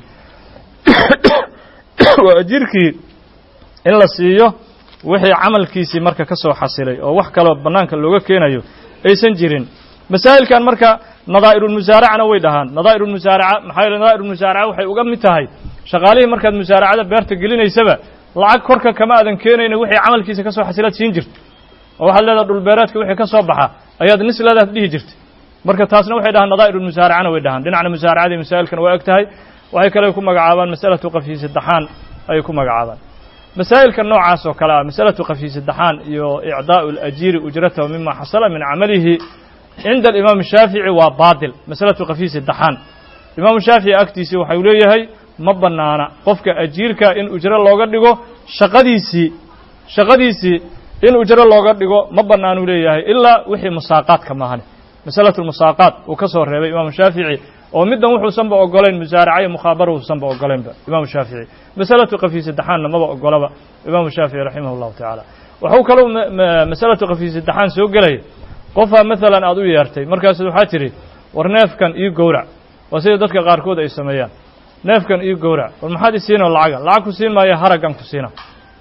waa ajiirkii in la siiyo wixii camalkiisii marka ka soo xasilay oo wax kaloo bannaanka looga keenayo aysan jirin masaa'ilkan marka nadaa'irulmusaaracana way dhahaan nadaa'irulmusaaraca maxaa yeele nadaa'irulmusaaraca waxay uga mid tahay shaqaalihii markaad musaaracada beerta gelinaysaba lacag korka kama aadan keenayna wixii camalkiisa ka soo xasilaad siin jirta oo waxaad leedaha dhulbeereedka wixii ka soo baxa ayaad nis leedaad dhihi jirtay marka taasna waxay dhahaan nadaa'irulmusaaracana way dhahaan dhinacna musaaracadii masaa'ilkan waa eg tahay waxay kale ku magacaabaan masalatu kafiisi daxaan ayay ku magacaabaan masaa'ilka noocaas oo kale ah masalatu kafiisi daxaan iyo icdaa'u alajiiri ujratahu mima xasala min camalihi cinda alimaam shaafici waa baatil masalatu kafiisi daxaan imaamu shaafici agtiisii waxau leeyahay ma bannaana qofka ajiirka in ujro looga dhigo shaqadiisii shaqadiisii in ujro looga dhigo ma bannaanuu leeyahay ilaa wixii musaaqaadka maahane masalatu lmusaaqaat uu ka soo reebay imaamu shaafici oo middan wuxuusanba ogolayn musaaraca iyo mukhaabara uusanba ogolaynba imaamu shaafici masalatu kafiisi daxaanna maba ogolaba imaamu shaafici raximah llahu tacaala waxuu kaloo masalatu kafiisi daxaan soo gelaya qofaa maalan aad u yeertay markaas waxaa tidhi war neefkan io gowrac waa sida dadka qaarkood ay sameeyaan neefkan io gowrac war maxaad isiinoo lacaga lacag ku siin maayo haraggan ku siina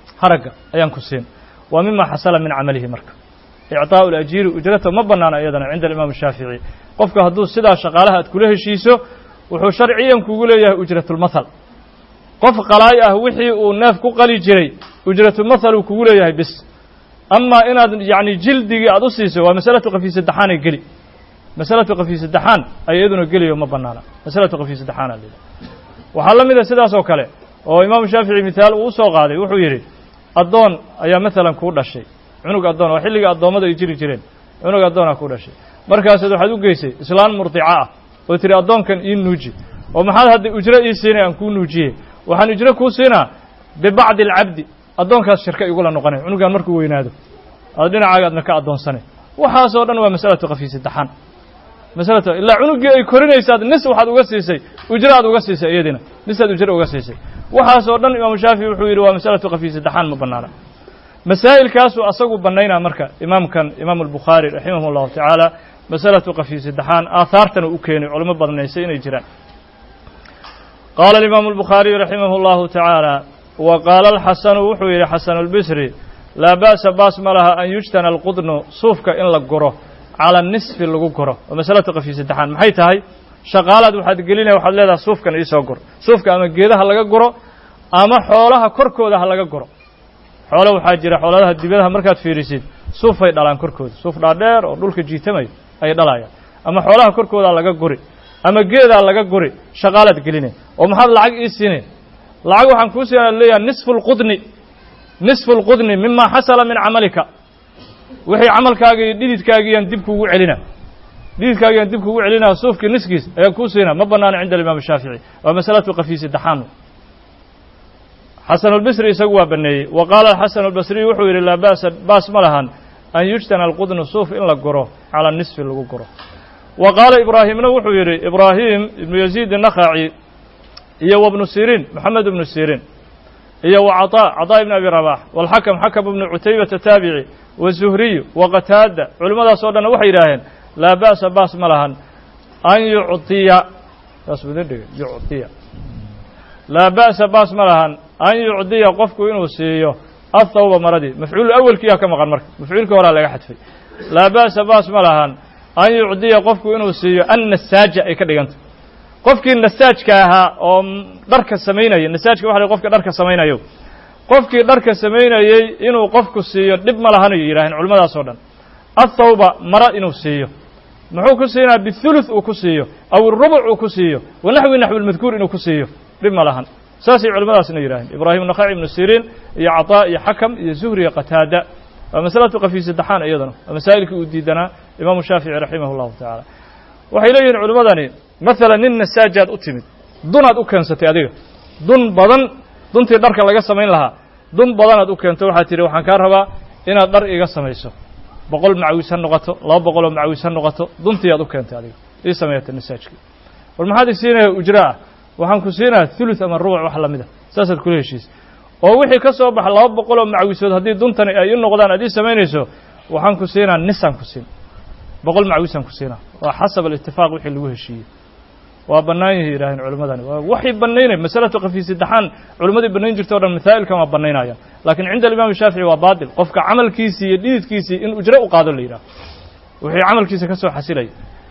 haragga ayaan ku siin waa mima xasala min camalihi marka icطaaءu اlajiiri ujrata ma banaana iyadana cinda alimaam الshaafiعي qofka hadduu sidaa shaqaalaha aad kula heshiiso wuxuu sharciyan kugu leeyahay ujratulmathal qof qalaay ah wixii uu neef ku qali jiray ujratulmathal uu kugu leeyahay bis amaa inaad yacni jildigii aad u siiso waa masalatu qafi saddexaanay geli masalatu qafi saddexaan ay iyaduna geliyo ma banaana masalatu qafi saddexaana la waxaa la mid a sidaas oo kale oo imaamu shaafici mithaal uu usoo qaaday wuxuu yidhi addoon ayaa maalan kuu dhashay cunug addoon waa xilligii addoommada ay jiri jireen cunug addoonaa kuu dhashay markaasaad waxaad u geysay islaan murdica ah oo tiri addoonkan ii nuuji oo maxaad hadda ujro ii siinay aan kuu nuujiyey waxaan ujro kuu siinaa bibacdi alcabdi addoonkaas shirka igula noqonay cunugaan markuu weynaado aad dhinacaaga adna ka addoonsanay waxaasoo dhan waa masalatu qafi saddexaan masalatu ilaa cunuggii ay korinaysaad nis waxaad uga siisay ujro aad uga siisay iyadina nisaad ujro uga siisay waxaasoo dhan imaamu shaafici wuxuu yidhi waa masalatu qafi saddexaan ma banaana masaa'ilkaasuu asagu bannaynaa marka imaamkan imaamu albukhaari raximah llahu tacaala masalatu qafi saddexaan aahaartana u keenay culimo badnaysay inay jiraan qaala alimaamu albukhaariyu raximah اllahu tacaala wa qaala alxasanu wuxuu yidhi xasanu اlbisri laa ba'sa baas ma laha an yujtana alqudnu suufka in la guro cala nisfi lagu guro oo masalatu qafi saddexaan maxay tahay shaqaalaad waxaad gelinaya waxaad leedahay suufkan iisoo gur suufka ama geedaha laga guro ama xoolaha korkooda ha laga guro xoolo waxaa jira xooladaha dibadaha markaad fiirisid suufay dhalaan korkooda suuf dhaadheer oo dhulka jiitamayo ay dhalayaan ama xoolaha korkoodaa laga guri ama geedaa laga guri shaqaalaad gelinay oo maxaad lacag ii siinay lacag waxaan kuu siina leeyahay nisfu lqudni nisfu lqudni mima xasala min camalika wixii camalkaaga iyo dhididkaagiyaan dib kuugu celina dhididkaagiyaan dib kuugu celinaa suufkii niskiis ayaan kuu siina ma banaano cinda alimaam shaafici waa masalatu qafi saddexaan xasan albisri isagu waa baneeyey wa qaala xasan albasriy wuxuu yidhi laa ba'sa baas ma lahan an yujtana alqudnu suuf in la guro calaa nisfi lagu guro wa qaala ibraahimna wuxuu yidhi ibraahim ibnu yaziid الnakhaci iyo wabnu siriin moxamed ibnu siriin iyo wa caطaa caطaa ibn abi rabax walxakam xakam ibnu cutaybata taabici wazuhriyu wa qataada culimmadaas oo dhanna waxay yidhaaheen laa ba'sa baas ma lahan an yucطiya saas buu idin dhigay yucطiya laa ba'sa baas ma lahan an yucdiya qofku inuu siiyo athawba maradii mafcuul awelkiyaa ka maqan marka mafcuulkii horaa laga xadfay laa ba'sa baas ma lahan an yucdiya qofku inuu siiyo annasaaja ay ka dhigantay qofkii nasaajka ahaa oo dharka samaynaya nasaajka waxa la qofka dharka samaynayo qofkii dharka samaynayey inuu qofku siiyo dhib ma lahan ay yidhaaheen culimmadaas oo dhan athawba mara inuu siiyo muxuu ku siinaa bithuluth uu ku siiyo aw rubuc uu ku siiyo wanaxwi naxwi lmadkuur inuu ku siiyo dhib ma lahan saasay culimmadaasna yidhaaheen ibraahim nakhaci ibnu siriin iyo caطaa iyo xakam iyo zuhri iyo qataada waa masalatu qafi saddexaan iyadana waa masaa'ilkii uu diidanaa imaamu shaafici raximah اllahu tacaala waxay leeyihin culimmadani masalan nin nasaajaad u timid dunaad u keensatay adiga dun badan duntii dharka laga samayn lahaa dun badanaad u keento waxaad tidhi waxaan kaa rabaa inaad dhar iga samayso boqol macawis ha noqoto laba boqoloo macawis ha noqoto duntiiaad u keentay adiga ii sameeyata nasaajkii war maxaad i siinaya ujra ah waxaan ku siinaya thuluth ama rubuc wax lamid a saasaad kula heshiisa oo wixii ka soo baxa laba boqol oo macawisood haddii duntani ay i noqdaan aad ii samaynayso waxaan ku siinaa nisaan ku siin boqol macawisaan ku siinaa waa xasab alitifaaq wixii lagu heshiiyey waa bannaan yihi yidhaaheen culimmadani waa waxay bannaynaya masalatu qafi saddexaan culimmadii bannayn jirta o dhan masaa'ilkan waa bannaynayaan laakiin cinda alimaam shaafici waa baatil qofka camalkiisii iyo dhididkiisii in ujro u qaado la yidhaho wixii camalkiisa ka soo xasilaya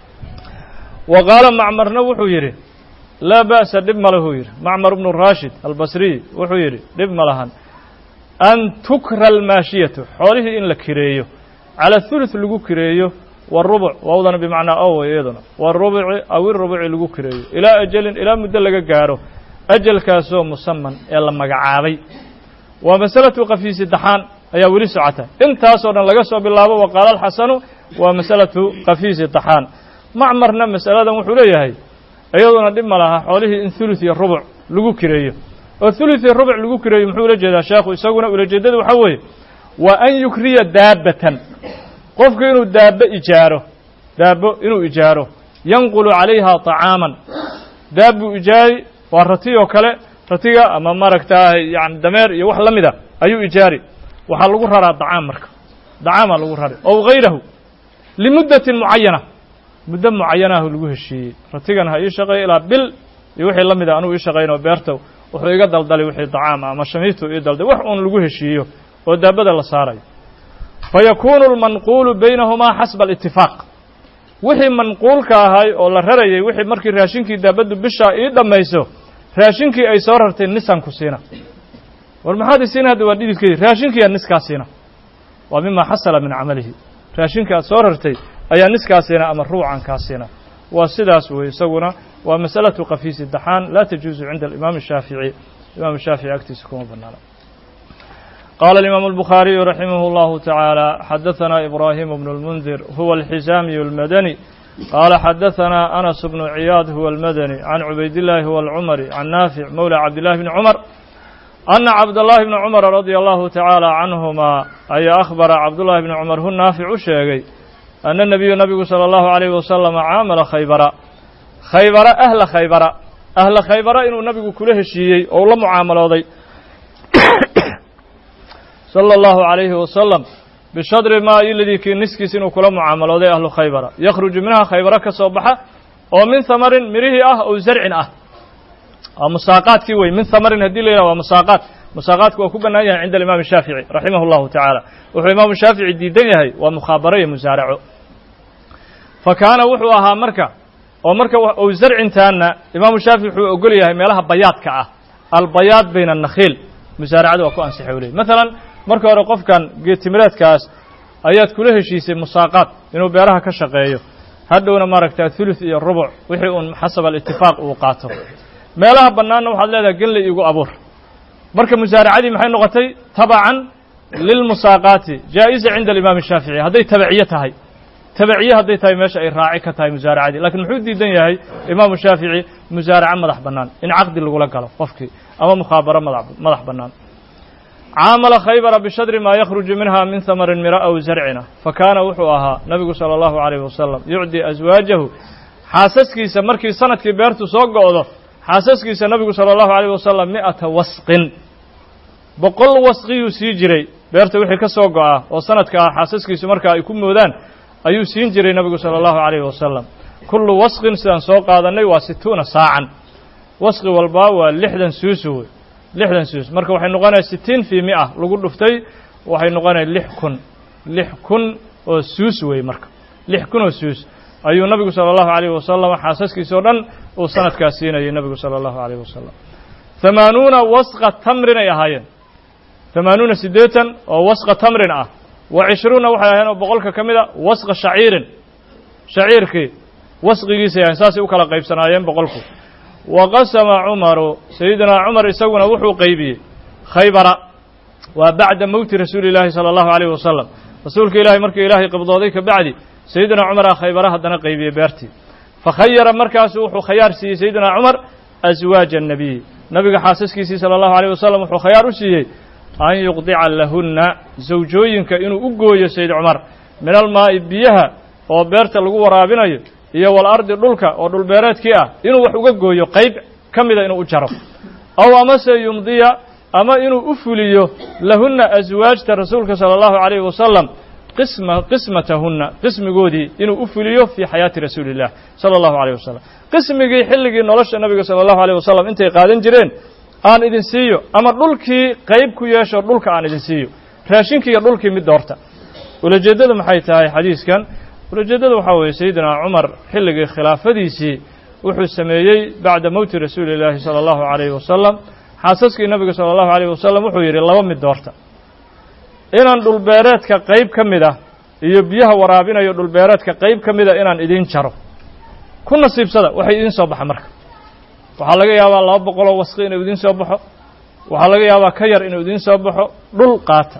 wa qaala macmarna wuxuu yidhi laa ba'sa dhib ma lahu yidhi macmar bnu raashid albasriy wuxuu yidhi dhib ma lahan an tukra almaashiyatu xoolihii in la kireeyo cala thuluth lagu kireeyo warubuc waawdana bimacnaa ow iyaduna warubuci aw irubuci lagu kireeyo ilaa ajalin ilaa muddo laga gaaro ajalkaasoo musaman ee la magacaabay waa masalatu qafi saddexaan ayaa weli socota intaasoo dhan laga soo bilaabo wa qaala alxasanu waa masalatu qafi saddexaan macmarna masaladan wuxuu leeyahay iyaduna dhib ma laha xoolihii in thuluth iyo rubuc lagu kireeyo oo thuluth iyo rubuc lagu kireeyo muxuu ula jeedaa sheekhu isaguna ulajeedada waxaa weeye waa an yukriya daabatan qofku inuu daabbo ijaaro daabbo inuu ijaaro yanqulu calayha طacaaman daabbuu ijaari waa rati oo kale ratiga ama maaragtaa yani dameer iyo wax la mida ayuu ijaari waxaa lagu raraa dacaam marka dacaamaa lagu rari ow gayrahu limuddatin mucayana muddo mucayanahu lagu heshiiyey ratigan ha ii shaqeeyo ilaa bil iyo wixii la mida anuu ii shaqaynoo beerta wuxuu iga daldalay wixii dacaam ah ama shamiitu ii dalday wax uun lagu heshiiyo oo daabada la saarayo fa yakuunu almanquulu baynahumaa xasba alitifaaq wixii manquulka ahay oo la rarayay wixii markii raashinkii daabaddu bishaa ii dhammayso raashinkii ay soo rartay nisaan ku siina war maxaad isiina hadda waa dhididkeedii raashinkiiyaa niskaa siina waa mima xasala min camalihi raashinka aad soo rartay ayaa niskaa siina ama ruucan kaa siina waa sidaas wey isaguna waa masalatu kafiisi daxaan laa tajuusu cinda alimaam shaafici imaam shaafici agtiisa kuma banaana qaala alimaamu albukhaariyu raximah اllahu tacaala xadaثana ibrahim bnu اlmundir huwa alxisaamiyu اlmadani qaala xadaثana anas bnu ciyaad huwa almadani can cubaydillaahi huwa alcumari can naafic mowla cabdillahi bni cumar ana cabdاllahi bni cumara radia allahu tacaala canhumaa ayaa akhbara cabdullahi bni cumar hu naafic u sheegay ana nebiyu nabigu salى allahu alayh wasalama caamala khaybara khaybara ahla khaybara ahla khaybara inuu nabigu kula heshiiyey oo la mucaamalooday salى اllahu عalayhi wasalam bishadri maa iladii kii niskiis inuu kula mucaamalooday ahlu khaybara yakhruju minha khaybara ka soo baxa oo min hamarin mirihii ah oo zarcin ah waa musaaqaadkii wey min hamarin haddii la yidhah waa musaaqaat musaaqaadku waa ku bannaan yahay cinda alimaam shaafici raximah اllahu tacaala wuxuu imaamu shaafici diidan yahay waa mukhaabaro iyo musaaraco fa kaana wuxuu ahaa marka oo marka ou zarcintaana imaamu shaafici wuxuu ogol yahay meelaha bayaadka ah albayaad bayna annakhiil musaaracada waa ku ansixay u ley maalan marka hore qofkan geedtimireedkaas ayaad kula heshiisay musaaqaad inuu beeraha ka shaqeeyo hadhowna maaragta thuluth iyo rubuc wixii uun xasab alitifaaq uu qaato meelaha bannaanna waxaad leedahay genley igu abuur marka musaaracadii maxay noqotay tabacan lilmusaaqaati jaa'iza cinda alimaam shaafici hadday tabaciye tahay tabaciye hadday tahay meesha ay raaci ka tahay musaaracadii lakiin muxuu diidan yahay imaamu shaafici musaaraco madax bannaan in caqdi lagula galo qofkii ama mukhaabaro madax bannaan caamala khaybara bishadri maa yakhruju minha min hamarin mira aw zarcina fa kaana wuxuu ahaa nabigu salى allahu alayh wasalam yucdi aswaajahu xaasaskiisa markii sanadkii beertu soo go'do xaasaskiisa nabigu salى allahu alayh wasalam mi'ata wasqin boqol wasqiyuu sii jiray beerta wixii ka soo go'a oo sanadka ah xaasaskiisu markaa ay ku moodaan ayuu siin jiray nabigu salى allahu alayh wasalam kullu wasqin sidaan soo qaadannay waa situuna saacan wasqi walbaa waa lixdan suusu wey lixdan suus marka waxay noqonaya sitiin fii mia lagu dhuftay waxay noqonaya lix kun lix kun oo suus wey marka lix kun oo suus ayuu nabigu salى allahu alayh wasalam xaasaskiisa o dhan uu sanadkaas siinayay nabigu salى allahu alayh wasalam hamaanuuna wasqa tamrin ay ahaayeen hamaanuuna siddeetan oo wasqa tamrin ah wa cishruuna waxay ahayen oo boqolka ka mid a wasqa shaciirin shaciirkii wasqigiisay ahayen saasay u kala qaybsanaayeen boqolku wa qasama cumaru sayidinaa cumar isaguna wuxuu qaybiyey khaybara waa bacda mowti rasuuli llaahi sala allahu alayh wasalam rasuulka ilaahay markii ilaahay qabdooday ka bacdi sayidinaa cumar ah khaybara haddana qaybiyey beertii fakhayara markaasu wuxuu khayaar siiyey sayidinaa cumar aswaaja annabiy nabiga xaasaskiisii sala allahu alayh wasalam wuxuu khayaar u siiyey an yuqdica lahunna zawjooyinka inuu u gooyo sayid cumar min almaa'i biyaha oo beerta lagu waraabinayo iyo walardi dhulka oo dhulbeereedkii ah inuu wax uga gooyo qayb ka mida inuu u jaro aw amase yumdiya ama inuu u fuliyo lahunna aswaajta rasuulka sala allahu alayhi wasalam qisma qismatahunna qismigoodii inuu u fuliyo fii xayaati rasuuli illah sala allahu alayh wasalam qismigii xilligii nolosha nabiga sala allahu alayh wasalam intay qaadan jireen aan idin siiyo ama dhulkii qayb ku yeesho dhulka aan idin siiyo raashinkii iyo dhulkii mid doorta ulajeeddadu maxay tahay xadiiskan ulajeeddada waxaa weeye sayidina cumar xilligii khilaafadiisii wuxuu sameeyey bacda mowti rasuuli illaahi sala allahu alayhi wasalam xaasaskii nabiga sala allahu alayh wasalam wuxuu yidhi laba mid doorta inaan dhulbeereedka qayb ka mid ah iyo biyaha waraabinayo dhulbeereedka qayb ka mida inaan idiin jaro ku nasiibsada waxay idiin soo baxa marka waxaa laga yaabaa laba boqoloo wasqi inuu idiin soo baxo waxaa laga yaabaa ka yar inuu idiin soo baxo dhul qaata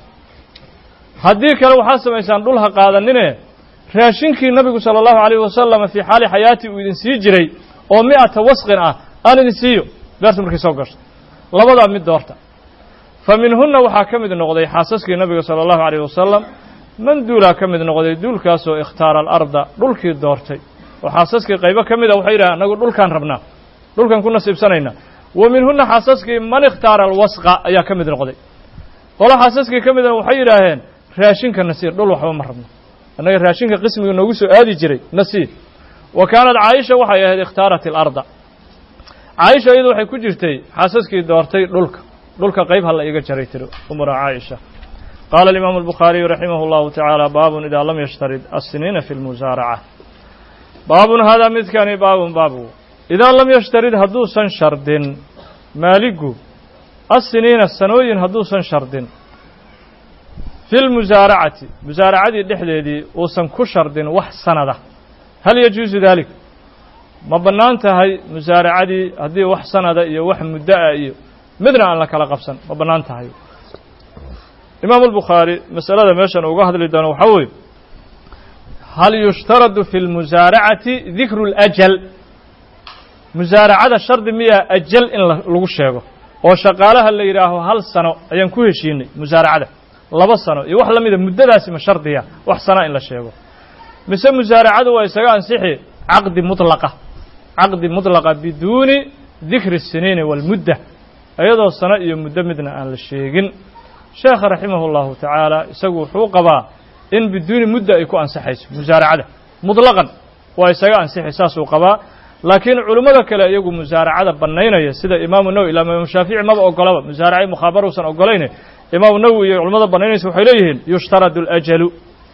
haddii kale waxaad samaysaan dhul ha qaadanine raashinkii nabigu sala allahu alayh wasalam fii xaali xayaati uu idin sii jiray oo mi'ata wasqin ah aan idin siiyo beerta markay soo gasho labadaa mid doorta fa minhunna waxaa ka mid noqday xaasaskii nabiga sala allahu alayh wasalam man duulaa ka mid noqday duulkaasoo ikhtaara alarda dhulkii doortay oo xaasaskii qaybo ka mid a waxay yidhahen anagu dhulkaan rabnaa dhulkan ku nasiibsanaynaa wa minhunna xaasaskii man ikhtaara alwasqa ayaa ka mid noqday qolo xaasaskii ka midna waxay yidhaaheen raashinka nasiir dhul waxba ma rabno annaga raashinka qismiga noogu soo aadi jiray nasiir wa kaanat caaisha waxay ahayd ikhtaarat alarda caaisha iyadu waxay ku jirtay xaasaskii doortay dhulka dhulka qayb ha la iga jaray tiri umra caaisha qaala alimaamu albukhaariyu raximah اllahu tacaala baabun idaa lam yashtarid assiniina fi lmusaaraca baabun haadaa midkani baabun baabu idaa lam yashtarid hadduusan shardin maaligu assiniina sanooyin hadduusan shardin fi lmusaaracati musaaracadii dhexdeedii uusan ku shardin wax sanada hal yajuusu dalik ma bannaan tahay musaaracadii haddii wax sanada iyo wax muddoa iyo midna aan la kala qabsan ma bannaan tahay imaamu albukhaari masalada meeshan uga hadli doono waxaa weeye hal yushtaradu fi lmusaaracati dikru اlajal musaaracada shardi miyaa ajal in lagu sheego oo shaqaalaha la yidhaaho hal sano ayaan ku heshiinay musaaracada laba sano iyo wax la mida muddadaasi ma shardiya wax sana in la sheego mise musaaracadu waa isaga ansixi caqdi mutlaqa caqdi mutlaqa biduuni dikri الsiniini wاlmudda iyadoo sano iyo muddo midna aan la sheegin sheekha raximah اllahu tacaala isagu wuxuu qabaa in biduuni mudda ay ku ansaxayso musaaracada muطlaqan waa isaga ansixi saasuu qabaa laakiin culimmada kale iyagu musaaracada bannaynaya sida imaamu nawowi ilaa imaamu shaafici maba ogolaba musaaraca mukhaabara uusan ogolayne imaamu nawowi iyo culimmada bannaynaysa waxay leeyihiin yushtaradu alajalu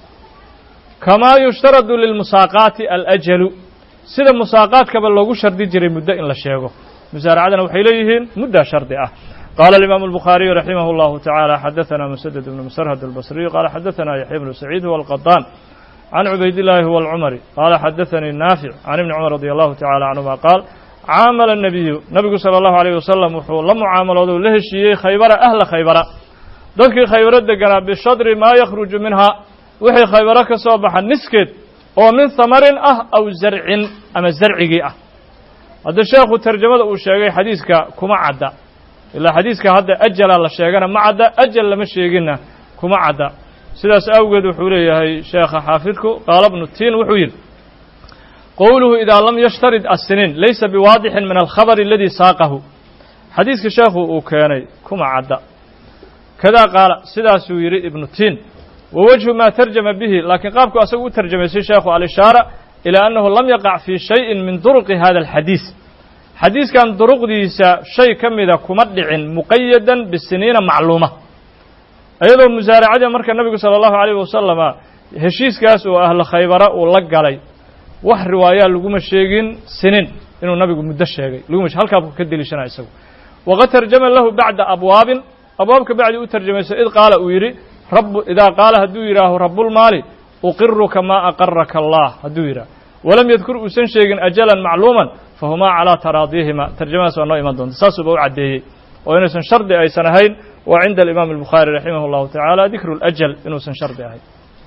kamaa yushtaradu lilmusaaqaati alajalu sida musaaqaadkaba loogu shardi jiray muddo in la sheego musaaracadana waxay leeyihiin muddaa shardi ah qaala alimaamu albukhaariyu raximah اllahu tacaala xadaثana musaded ibnu musarhad albasriyu qaala xadaثana yaxya bnu saciid huwa alqadaan can cubayd illaahi huwa alcumari qaala xadaثanii naafic can ibni cumar radi allahu tacala canhuma qaal caamala الnabiyu nabigu salى allahu alayh wasalam wuxuu la mucaamaloodu la heshiiyey khaybara ahla khaybara dadkii khaybaro deganaa bishadri maa yakhruju minha wixii khaybaro ka soo baxa niskeed oo min hamarin ah aw zarcin ama zarcigii ah hadda sheekhu tarjamada uu sheegay xadiiska kuma cadda ilaa xadiiska hadda ajalaa la sheegana ma cadda ajal lama sheeginna kuma cadda sidaas awgeed wuxuu leeyahay sheekha xaafidku qaala bnu tiin wuxuu yidhi qowluhu idaa lam yashtarid assiniin laysa biwaadixin min alkhabari aladii saaqahu xadiiska sheekhu uu keenay kuma cadda kadaa qaala sidaasuu yidhi ibnu tiin wa wajhu maa tarjama bihi laakiin qaabku asagu u tarjamaysay sheekhu alishaara ilaa annahu lam yaqac fii shayin min duruqi hada alxadiis xadiiskan duruqdiisa shay ka mida kuma dhicin muqayadan bisiniina macluuma iyadoo musaaracadii marka nabigu sala allahu alayh wasalama heshiiskaas oo ahlu khaybara uu la galay wax riwaayaa laguma sheegin sinin inuu nabigu muddo sheegay laguma halkaabku ka deliishanaa isagu waqad tarjama lahu bacda abwaabin abwaabka bacdi u tarjamayso id qaala uu yidhi rabu idaa qaala hadduu yidhaaho rabulmaali uqiruka maa aqaraka allah hadduu yidhaah walam yadkur uusan sheegin ajalan macluuman fahumaa calaa taraadihima tarjamadaas waa noo iman doonta saasuuba u caddeeyey oo inaysan shardi aysan ahayn waa cinda alimaam albukhaari raximah اllahu tacaala dikru اlajal inuusan shardi ahayn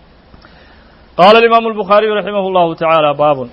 qaala alimaamu albukhaariyu raximah اllahu tacaala baabun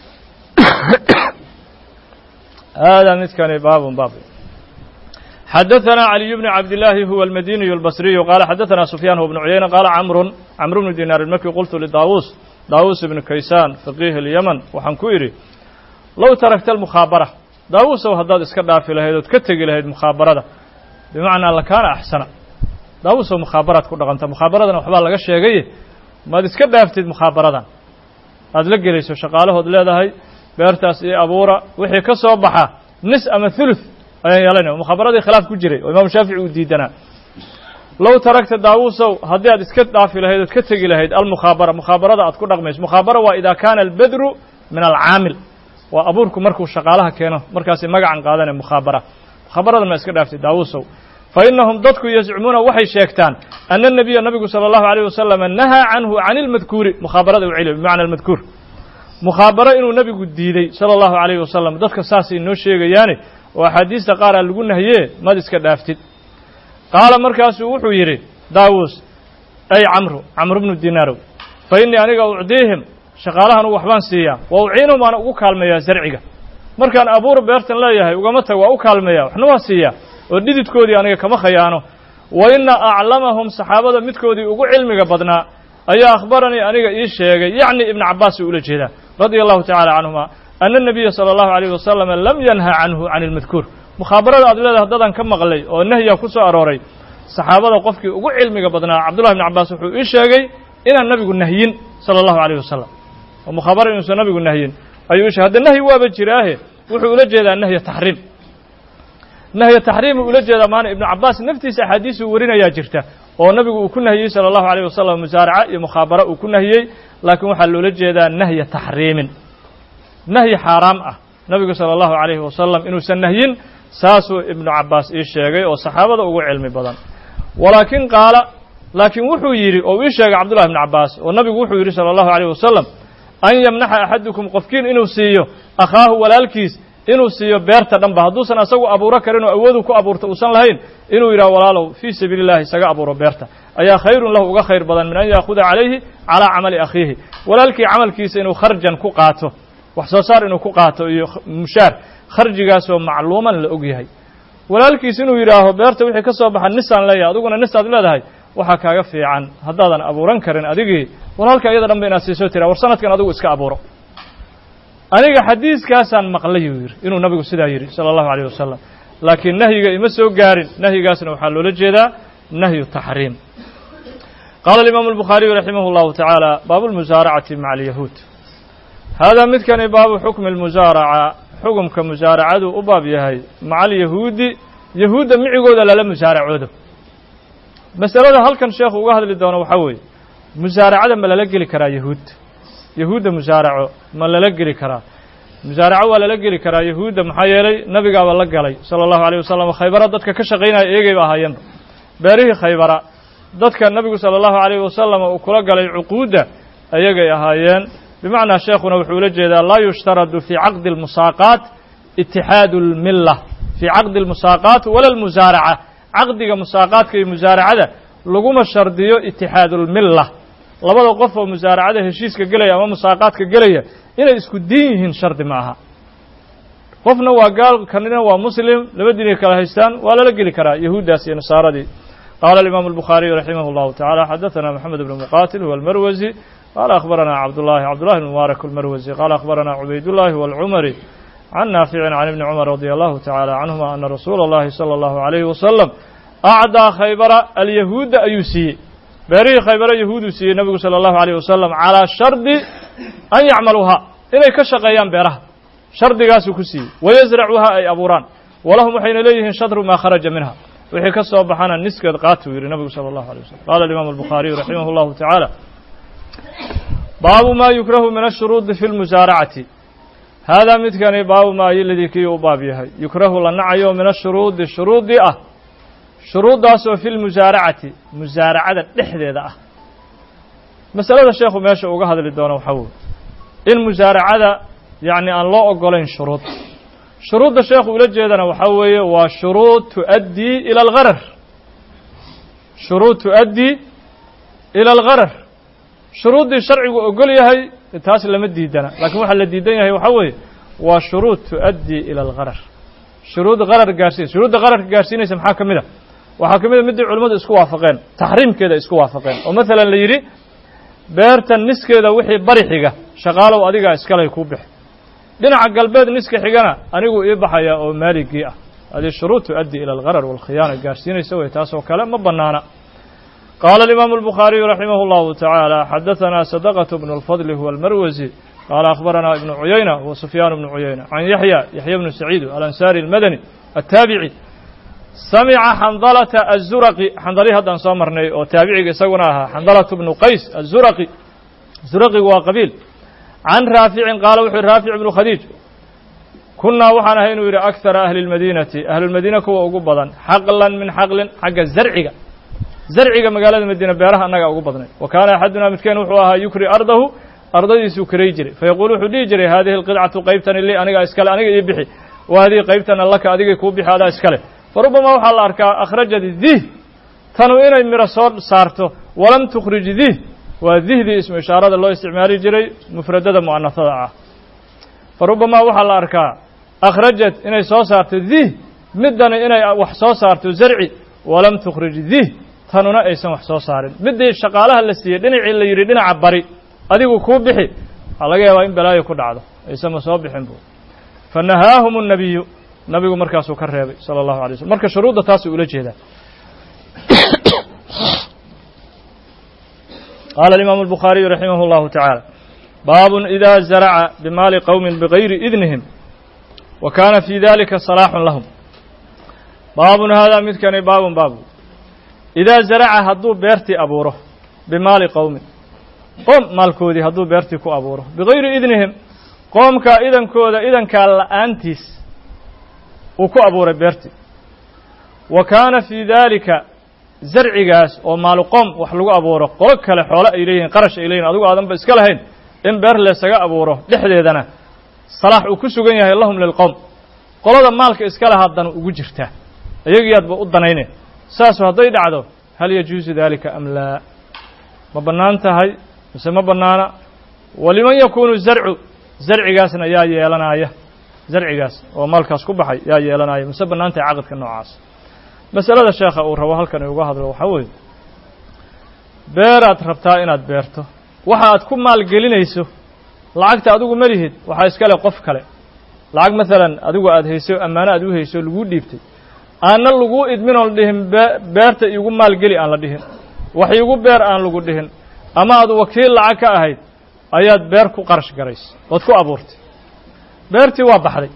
hada midkani baabun baab xadaثna عaliي bn cabdالlahi huwa almadiniyu اlbasriyu qaala xadaثna sufyaan huwa bnu cuyayna qaala camrun camru bnu dinaar ilmaki qultu lidaawuus daawuus ibnu kaysaan faqiih اlyaman waxaan ku idhi low tarakta almukhaabara daawuusow haddaad iska dhaafi lahayd ood ka tegi lahayd mukhaabarada bimacnaa lakaana axsana daawuusow mukhaabaraad ku dhaqanta mukhaabaradana waxbaa laga sheegaye maad iska dhaaftid mukhaabaradan aad la gelayso shaqaalahood leedahay beertaas iyo abuura wixii ka soo baxa nis ama thuluth ayaan yeelanaya mukhabaradii khilaaf ku jiray oo imaamu shaafici uu diidanaa low taragta daawuusow haddii aad iska dhaafi lahayd ood ka tegi lahayd almukhaabara mukhabarada aad ku dhaqmayso mukhaabara waa idaa kaana albadru min alcaamil waa abuurku markuu shaqaalaha keeno markaasi magacan qaadanaya mukhaabara mukhaabaradan ma iska dhaaftid daawuusow fa innahum dadku yazcumuuna waxay sheegtaan ana الnabiya nabigu salى اllahu عalيه wasalama nahaa canhu can اlmadkuuri mukhabarada u celiyo bimacna almadkuur mukhaabaro inuu nebigu diiday salى اllahu عalayh wasalam dadka saasay noo sheegayaane oo axaadiista qaaraa lagu nahiyee mad iska dhaaftid qaala markaasuu wuxuu yidhi daawuus ay camru camru bnu dinaarow fa innii aniga ucdiihim shaqaalahan u waxbaan siiyaa wa uciinhum waana ugu kaalmeeyaa zarciga markaan abuur beertan leeyahay ugama tag waa u kaalmeeyaa waxna waa siiyaa oo dhididkoodii aniga kama khayaano wa inna aclamahum saxaabada midkoodii ugu cilmiga badnaa ayaa akhbaranii aniga ii sheegay yacni ibna cabbaasuu ula jeedaa radia allahu tacala canhuma ana الnabiya salى اllahu عalيyh wasalama lam yanha canhu can اlmadkuur mukhabarada aad leedahay haddadan ka maqlay oo nahya ku soo arooray saxaabada qofkii ugu cilmiga badnaa cabdullahi bn cabbaas wuxuu ii sheegay inaan nabigu nahyin salى اllahu عalيh wasalam oo mukhaabara inuusan nabigu nahyin ayuu ishe hadda nahyi waaba jiraahe wuxuu ula jeedaa nahya taxriim nahya taxriimu ula jeeda maana ibnu cabaas naftiisa axaadiisuu warinayaa jirta oo nabigu uu ku nahiyey sala allahu alayh wasalam musaaraca iyo mukhaabara uu ku nahiyey laakiin waxaa loola jeedaa nahya taxriimin nahyi xaaraam ah nabigu sala allahu alayhi wasalam inuusan nahyin saasuu ibnu cabaas ii sheegay oo saxaabada ugu cilmi badan walaakin qaala laakiin wuxuu yidhi oo ii sheegay cabdullahi ibnu cabaas oo nabigu wuxuu yidhi sala allahu alayh wasalam an yamnaxa axadukum qofkiin inuu siiyo akhaahu walaalkiis inuu siiyo beerta dhanba hadduusan asagu abuuro karin oo awoodu ku abuurta uusan lahayn inuu yidhaha walaalow fii sabiili llahi isaga abuuro beerta ayaa khayrun lahu uga khayr badan min an yaakuda calayhi calaa camali akhiihi walaalkii camalkiisa inuu kharjan ku qaato wax soo saar inuu ku qaato iyo mushaar kharjigaasoo macluuman la og yahay walaalkiis inuu yidhaaho beerta wixii ka soo baxa nisaan leeyahay adiguna nisaad leedahay waxaa kaaga fiican haddaadan abuuran karin adigii walaalka iyada dhan ba inaad siisoo tiraa war sanadkan adigu iska abuuro aniga xadiiskaasaan maqlay uu yidhi inuu nabigu sidaa yidhi sala allahu alayh wasalam laakiin nahyiga ima soo gaarin nahyigaasna waxaa loola jeedaa nahyu taxriim qaala alimaamu albukhaariyu raximah اllahu tacaala baabu lmusaaracati maca alyahuud haadaa midkani baabu xukmi lmusaaraca xukumka musaaracadu u baab yahay maca alyahuudi yahuudda micigooda lala musaaracoodo masalada halkan sheekhu uga hadli doono waxaa weeye musaaracada ma lala geli karaa yahuud yahuudda musaaraco ma lala geli karaa musaaraco waa lala geli karaa yahuudda maxaa yeelay nabigaaba la galay sala allahu alayh wasalam khaybara dadka ka shaqaynaya eegayba ahaayeenba beerihii khaybara dadka nabigu sala allahu alayh wasalam uu kula galay cuquudda ayagay ahaayeen bimacnaa sheekhuna wuxuu ula jeedaa laa yushtaradu fii caqdi almusaaqaat itixaadu almilla fii caqdi almusaaqaat wala almusaaraca caqdiga musaaqaadka iyo musaaracada laguma shardiyo itixaadu lmilla labada qof oo musaaracada heshiiska gelaya ama musaaqaadka gelaya inay isku diin yihiin shardi ma aha qofna waa gaal kanina waa muslim laba diinay kala haystaan waa lala geli karaa yahuuddaas iyo nasaaradii qaala alimaamu albukhaariyu raximah اllahu tacala xadaثana moxamed bnu muqatil huwa almarwasi qaala akhbarana cabdullahi cabdullahi bn mubaarak almarwasi qaala akhbarana cubaydullahi walcumari can naaficin can ibni cumar radi allahu tacala canhuma ana rasuula اllahi salى allahu alayhi wasalam acdaa khaybara alyahuudda ayuu siiyey beerihii khaybara yahuuduu siiyey nabigu salى allahu alayh wasalam calaa shardi an yacmaluuhaa inay ka shaqeeyaan beeraha shardigaasuu ku siiyey wayasracuuhaa ay abuuraan walahum waxayna leeyihiin shadru maa kharaja minha wixii ka soo baxana niskeed qaatuu yidhi nabigu salى allahu alay wasalam qaala alimaamu albukhaariyu raximah اllahu tacaala baabu ma yukrahu min ashuruudi fi lmusaaracati haadaa midkani baabu maa yoladii kii u baab yahay yukrahu la nacayo min ashuruudi shuruudii ah shuruuddaasoo fi lmusaaracati musaaracada dhexdeeda ah masalada sheekhu meesha uga hadli doono waxaa weye in musaaracada yacni aan loo ogolayn shuruud shuruudda sheekhu ula jeedana waxaa weeye waa shuruud tu'addii ila algharar shuruud tu'addii ila algharar shuruuddii sharcigu ogol yahay taas lama diidana laakiin waxaa la diidan yahay waxaa weeye waa shuruud tu'addii ila algharar shuruud qarar gaarsiinaysa shuruudda qararka gaarsiinaysa maxaa ka mid a waxaa ka mid a middii culimmadu isku waafaqeen taxriimkeeda isku waafaqeen oo maalan la yidhi beertan niskeeda wixii bari xiga shaqaalow adigaa iskalay kuu bix dhinaca galbeed niska xigana anigu ii baxaya oo maaligii ah hadii shuruud tu'addi ila algharar waalkhiyaana gaarsiinaysa wey taasoo kale ma bannaana qaala alimaamu albukhaariyu raximah اllahu tacaala xadaثana sadaqة bnu اlfadli huwa almarwasi qaala akhbarana ibnu cuyayna huwa sufyaan bnu cuyayna can yaxya yaxya bnu saciid alansaari almadani attaabici samica xandalata azuraqi xandalii haddaan soo marnay oo taabiciga isaguna ahaa xandalatu bnu qays azuraqi zuraqigu waa qabiil can raaficin qaala wuxuu raafic ibnu khadiij kunnaa waxaan ahay inuu yidhi akara ahli اlmadiinati ahlulmadiina kuwa ugu badan xaqlan min xaqlin xagga zarciga zarciga magaalada madiina beeraha annaga ugu badnay wa kaana axadunaa midkeen wuxuu ahaa yukri ardahu ardadiisuu karay jiray fayaquul wuxuu dhihi jiray haadihi alqidcatu qaybtani li aniga iskale aniga ii bixi wa hadihi qaybtana laka adigay kuu bixi adaa iskale fa rubamaa waxaa la arkaa akhrajat dih tanu inay miro soo saarto walam tukhrij dih waa dihdii ismu ishaarada loo isticmaali jiray mufradada mu'anasada ah fa rubamaa waxaa la arkaa akhrajat inay soo saarto dih middani inay wax soo saarto zarci walam tukhrij dih tanuna aysan wax soo saarin middii shaqaalaha la siiyey dhinacii la yidhi dhinaca bari adigu kuu bixi waxaa laga yaabaa in balaayo ku dhacdo aysanma soo bixin bu fa nahaahum الnabiyu nabigu markaasuu ka reebay salى اllahu alay slm marka shuruudda taasuu ula jeedaa qaala alimaamu الbukhaariyu raximah اllahu taعaalى baabun ida zaraca bimaali qowmi bigayri idnihim wa kaana fii dalika salaaxun lahum baabun haadaa midkani baabun baabu idaa zaraca hadduu beertii abuuro bimaali qowmin qoom maalkoodii hadduu beertii ku abuuro bigayri idnihim qoomkaa idankooda idankaa la'aantiis uu ku abuuray beertii wa kaana fii daalika zarcigaas oo maalu qoom wax lagu abuuro qolo kale xoole ay leeyihin qarash ay leeyihin adigu aadanba iska lahayn in beer leesaga abuuro dhexdeedana salaax uu ku sugan yahay lahum lilqowm qolada maalka iska lahaa danu ugu jirtaa iyagiyaadba u danayne saasu hadday dhacdo hal yajuusu daalika am laa ma bannaan tahay mise ma bannaana waliman yakuunu zarcu zarcigaasna yaa yeelanaya zarcigaas oo maalkaas ku baxay yaa yeelanaya mise bannaan tahay caqadka noocaas masalada sheekha uu rabo halkan uga hadlo waxaa weeye beeraad rabtaa inaad beerto waxa aad ku maalgelinayso lacagta adigu ma lihid waxaa iska leh qof kale lacag maalan adigu aad hayso ammaano aad u hayso laguu dhiibtay aanna laguu idmin oon dhihin beerta iigu maalgeli aan la dhihin wax iigu beer aan lagu dhihin ama aad wakiil lacag ka ahayd ayaad beer ku qarash garaysay ood ku abuurtay beertii waa baxday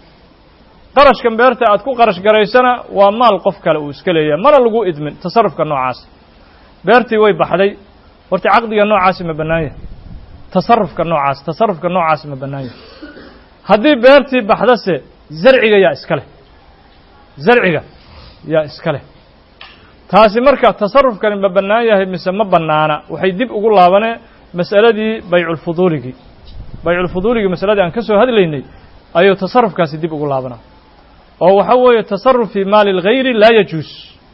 qarashkan beerta aad ku qarash garaysana waa maal qof kale uu iska leeyahay mana lagu idmin tasarufka noocaas beertii way baxday horta caqdiga noocaasi ma bannaan yahay tasarufka noocaas tasarufka noocaasi ma bannaan yahay haddii beertii baxdase zarciga yaa iska leh zarciga yaa iska leh taasi marka tasarufkani ma bannaan yahay mise ma bannaana waxay dib ugu laabanee mas'aladii bayculfuduuligii bayculfuduuligii masaladii aan ka soo hadlaynay ayuu tasarufkaasi dib ugu laabanaa oo waxa weeye tasaruf fii maali اlgayri laa yajuus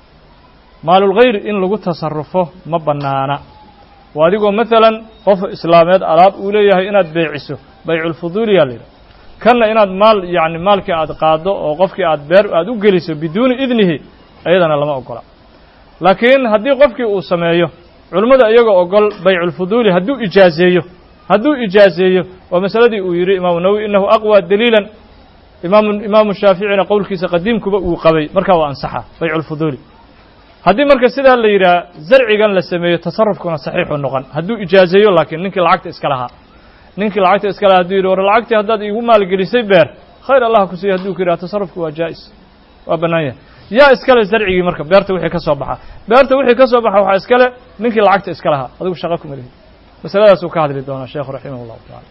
maalulgayr in lagu tasarufo ma bannaana waa adigoo maalan qof islaameed alaab uu leeyahay inaad beeciso bayculfuduuliyaa la yidhaha kanna inaad maal yacni maalkii aad qaaddo oo qofkii aad beer aad u geliso biduuni idnihi iyadana lama ogola laakiin haddii qofkii uu sameeyo culimmada iyagoo ogol bayculfuduuli hadduu ijaazeeyo hadduu ijaazeeyo waa masaladii uu yidhi imaamu nawowi inahu aqwى daliila imaamu imaamu shaaficina qowlkiisa qadiimkuba uu qabay markaa waa ansaxa bayculfuduuli haddii marka sidaa la yidhaha zarcigan la sameeyo tasarufkuna saxiixu noqon hadduu ijaazeeyo laakiin ninkii lacagta iska lahaa ninkii lacagta iska lahaa hadduu yidhi war lacagtii haddaad iigu maalgelisay beer khayr allah ku siiya hadduu ku yidhaha tasarufku waa jaa'is waa bannaan yahay yaa iskale zarcigii marka beerta wixii ka soo baxa beerta wixii ka soo baxa waxaa iskale ninkii lacagta iska lahaa adigu shaqa kuma lihi masaladaasuu ka hadli doonaa sheekhu raximah llahu tacala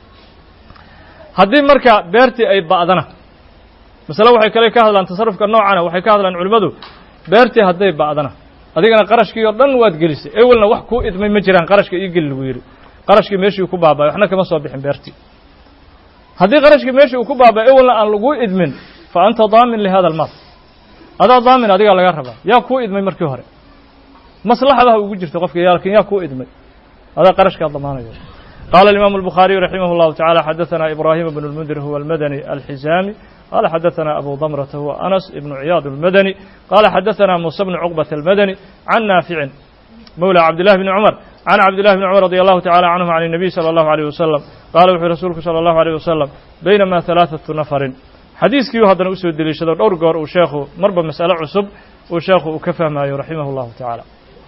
haddii marka beertii ay ba'dana masale waxay kale ka hadlaan tasarufka noocana waxay ka hadlaan culimmadu beertii hadday ba'dana adigana qarashkii oo dhan waad gelisay ewelna wax kuu idmay ma jiraan qarashka ii geli lagu yidhi qarashkii meeshii ku baaba'ay waxna kama soo bixin beertii haddii qarashkii meeshii uu ku baaba'ay ewelna aan laguu idmin fa anta daamin lihada almaal adaa daamin adigaa laga rabaa yaa kuu idmay markii hore maslaxadaha ugu jirta qofka yaa lakin yaa kuu idmay adaa qarashkaa damaanayo قال الإمام البخاري رحمه الله تعالى حدثنا إبراهيم بن المنذر هو المدني الحزامي قال حدثنا أبو ضمرة هو أنس بن عياض المدني قال حدثنا موسى بن عقبة المدني عن نافع مولى عبد الله بن عمر عن عبد الله بن عمر رضي الله تعالى عنهم عن النبي صلى الله عليه وسلم قال وحي رسولك صلى الله عليه وسلم بينما ثلاثة نفر xadiiskii haddana usoo deliishado dhowr goor uu sheekhu marba mas'ale cusub uu sheekhu uu ka fahmaayo raximah اllahu tacaala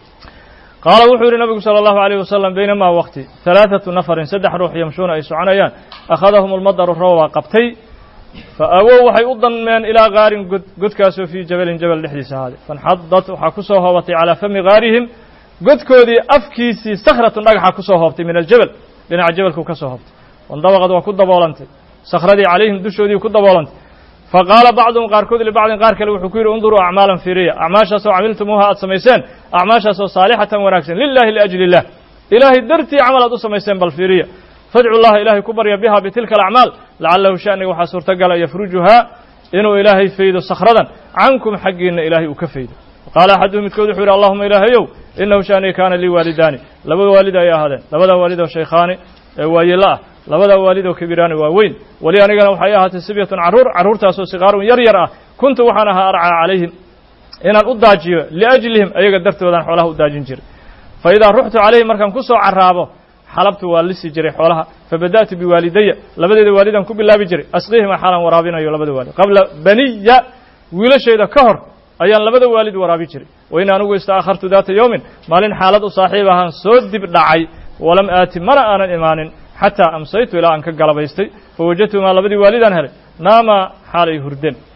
qaala wuxuu yidhi nabigu salى اllahu عalيه wasalam baynamaa waqti ثalaaثaةu nafarin saddex ruux yamshuuna ay soconayaan akhadahum اlmadaru roobaa qabtay fa awow waxay u danmeen ilaa gaarin god godkaasoo fii jabalin jabal dhexdiisa ahaaday fanxadat waxaa ku soo hoobatay calaa fami gaarihim godkoodii afkiisii sakhratun dhagaxa ku soo hoobtay min aljabal dhinaca jabalkuu ka soo hoobtay wandabaqad waa ku daboolantay sakhradii calayhim dushoodii ku daboolantay faqaala bacduhum qaarkood libacdin qaar kale wuxuu ku yidhi unduruu acmaalan fiiriya acmaashaasoo camiltumuuha aad samayseen acmaashaasoo saalixatan wanaagsan lilahi liajli illah ilaahay dartii camal aad u samayseen bal fiiriya fadcu llaha ilaahay ku barya biha bitilka alacmaal lacalahu sha'niga waxaa suurtagala yafrujuhaa inuu ilaahay faydo sakhradan cankum xaggiinna ilaahay uu ka faydo qaala axaduhum midkood wuxuu yidhi allahuma ilaahayow inahu sha'niga kaana lii waalidaani laba waalid ay ahaadeen labada waalid oo shaykhaani ee waayela ah labadaa waalid oo kabiraani waa weyn weli anigana waxay ahaatay sibyatun carruur carruurtaasoo sigaarun yar yar ah kuntu waxaan ahaa arcaa calayhim inaan u daajiyo liajlihim ayaga dartoodaan xoolaha u daajin jiray fa idaa ruxtu calayhim markaan ku soo carraabo xalabtu waa lisi jiray xoolaha fabada'tu biwaalidaya labadeeda waalidaan ku bilaabi jiray asqiihima xaalaan waraabinayo labada waalid qabla baniya wiilashayda ka hor ayaan labada waalid waraabi jiray wa in anigu istaakhartu daata yowmin maalin xaalad u saaxiib ahaan soo dib dhacay walam aati mana aanan imaanin xataa amsaytu ilaa aan ka galabaystay fawajadtumaa labadii waalidaan helay naamaa xaalay hurdeen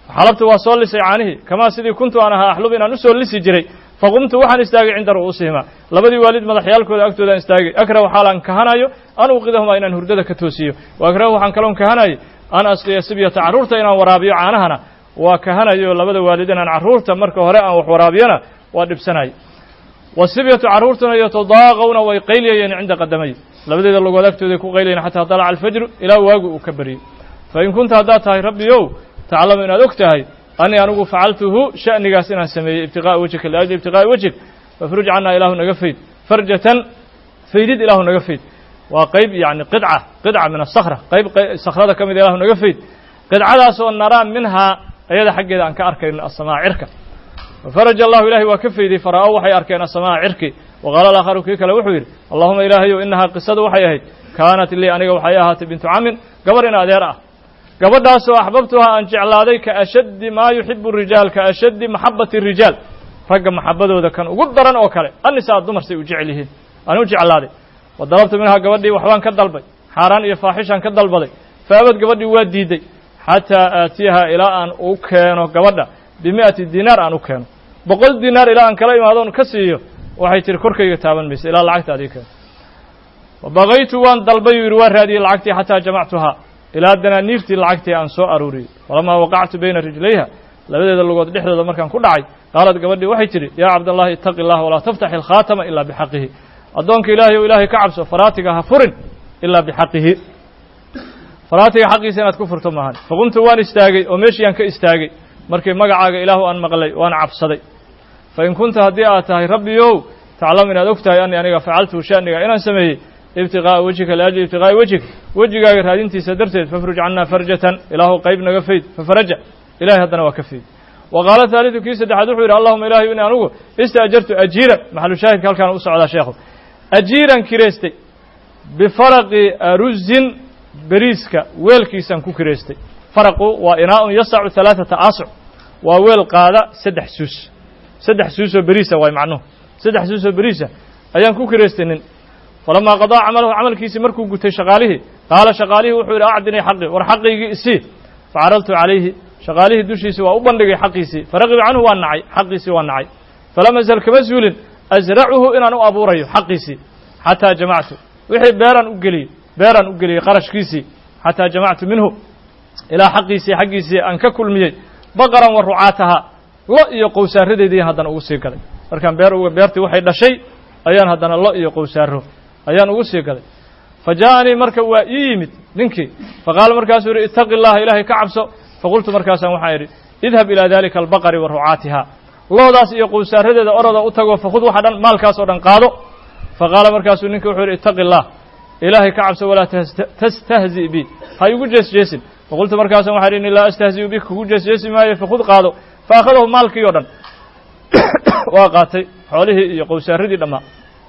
xalabtu waa soo lisay caanihii kamaa sidii kuntu aan ahaa axlub inaan usoo lisi jiray faqumtu waxaan istaagay cinda ru'uusihima labadii waalid madaxyaalkooda agtoodaan istaagay akrahu xaalaan kahanayo an uqidahumaa inaan hurdada ka toosiyo wa akrahu waxaan kaloon kahanayay an asqiya sibyata carruurta inaan waraabiyo caanahana waa kahanayo labada waalid inaan carruurta marka hore aan wax waraabiyana waa dhibsanay wasibyatu carruurtuna yatadaaqawna way qayliyayeen cinda qadamay labadeeda logood agtooday ku qaylayen xataa dalaca alfajru ilaa waagu uu ka bariyey fain kunta haddaad tahay rabbiyow taclamu inaad og tahay anii anigu facaltuhu sha'nigaas inaan sameeyey ibtiqaa'a wejhika liajli ibtiqaa'i wejhik fafruj cannaa ilaahu naga fayd farjatan faydid ilaahu naga fayd waa qayb yacni qidca qidca min asakra qayb sakrada ka mid ilaahu naga fayd qidcadaasoo naraa minhaa ayada xaggeeda aan ka arkayno asamaa cirka fafaraja allahu ilahay waa ka fayday fara'ow waxay arkeen asamaa cirki waqaala alaakharu kii kale wuxuu yidhi allahuma ilaahayow inahaa qisadu waxay ahayd kaanat lii aniga waxay ahaatay bintu camin gabar in adeer ah gabadhaasoo axbabtuhaa aan jeclaaday ka ashaddi maa yuxibu rijaal ka ashaddi maxabati rijaal ragga maxabadooda kan ugu daran oo kale annisaa dumar say u jecel yihiin aan u jeclaaday wa dalabtu minhaa gabadhii waxbaan ka dalbay xaaraan iyo faaxishaan ka dalbaday faabad gabadhii waa diiday xataa aatiyaha ilaa aan u keeno gabadha bimi'ati dinaar aan u keeno boqol dinaar ilaa aan kala imaadoon ka siiyo waxay tihi korkayga taaban maysa ilaa lacagta adii keeno wabaqaytu waan dalbay uu yidhi waa raadiyey lacagtii xataa jamactuhaa ilaa danaaniiftii lacagtii aan soo aruuriyey falamaa waqactu bayna rijlayha labadeeda lugood dhexdooda markaan ku dhacay qaalad gabadhii waxay tidhi yaa cabdallahi ittaqi allah walaa taftax ilkhaatama ilaa bixaqihi addoonka ilaahay ou ilaahay ka cabso faraatiga ha furin ilaa bixaqihi faraatiga xaqiisa inaad ku furto maahan faqumtu waan istaagay oo meeshiiyaan ka istaagay markii magacaaga ilaahu aan maqlay waan cabsaday fa in kunta haddii aad tahay rabbiyow taclamu inaad og tahay anii aniga facaltu sha'niga inaan sameeyey ibtiqaa'a wejhika liajli ibtiqaa'i wejhik wejigaaga raadintiisa darteed fafruj cannaa farjatan ilaahu qayb naga fayd fafaraja ilahay haddana waa ka fayd wa qaala haalidu kii saddexaad wuxuu yidhi allahuma ilaahay in anugu istaajartu ajiiran maxalu shaahidka halkaan u socdaa sheekhu ajiiran kireystay bifaraqi aruzin beriiska weelkiisaan ku kireystay faraqu waa inaa'un yasacu halaaثata aasuc waa weel qaada saddex suus saddex suusoo beriisa waay macnuhu saddex suusoo beriisa ayaan ku kireystay nin falamaa qadaa camalahu camalkiisii markuu gutay shaqaalihii qaala shaqaalihii wuxuu yidhi acdinii xaqii war xaqiygii isii facaraltu calayhi shaqaalihii dushiisii waa u bandhigay xaqiisii faraqiba canhu waa nacay xaqiisii waa nacay falam azal kama suulin asracuhu inaan u abuurayo xaqiisii xataa jamactu wixii beeraan u geliyey beeraan u geliyey qarashkiisii xataa jamactu minhu ilaa xaqiisii xaggiisii aan ka kulmiyey baqaran wa rucaataha lo iyo qowsaaradeediian haddana ugu sii gaday markaan beer beertii waxay dhashay ayaan haddana lo iyo qowsaaro ayaan ugu sii gaday fa ja'anii marka waa ii yimid ninkii faqaala markaasuu yidhi ittaqi allaha ilaahay ka cabso faqultu markaasaan waxaan idhi idhab ilaa dalika albaqari wa rucaatiha loodaas iyo qowsaaradeeda oroda u tago fakhud waxa dhan maalkaas oo dhan qaado faqaala markaasuu ninki wuxuu yidhi ittaqi allah ilaahay ka cabso walaa tastahzi bi ha igu jeesjeesin faqultu markaasaan waxaan idhi inni laa astahzi'u bik kugu jeesjeesi maayo fakhud qaado fa akhadahu maalkii o dhan waa qaatay xoolihii iyo qowsaaradii dhammaa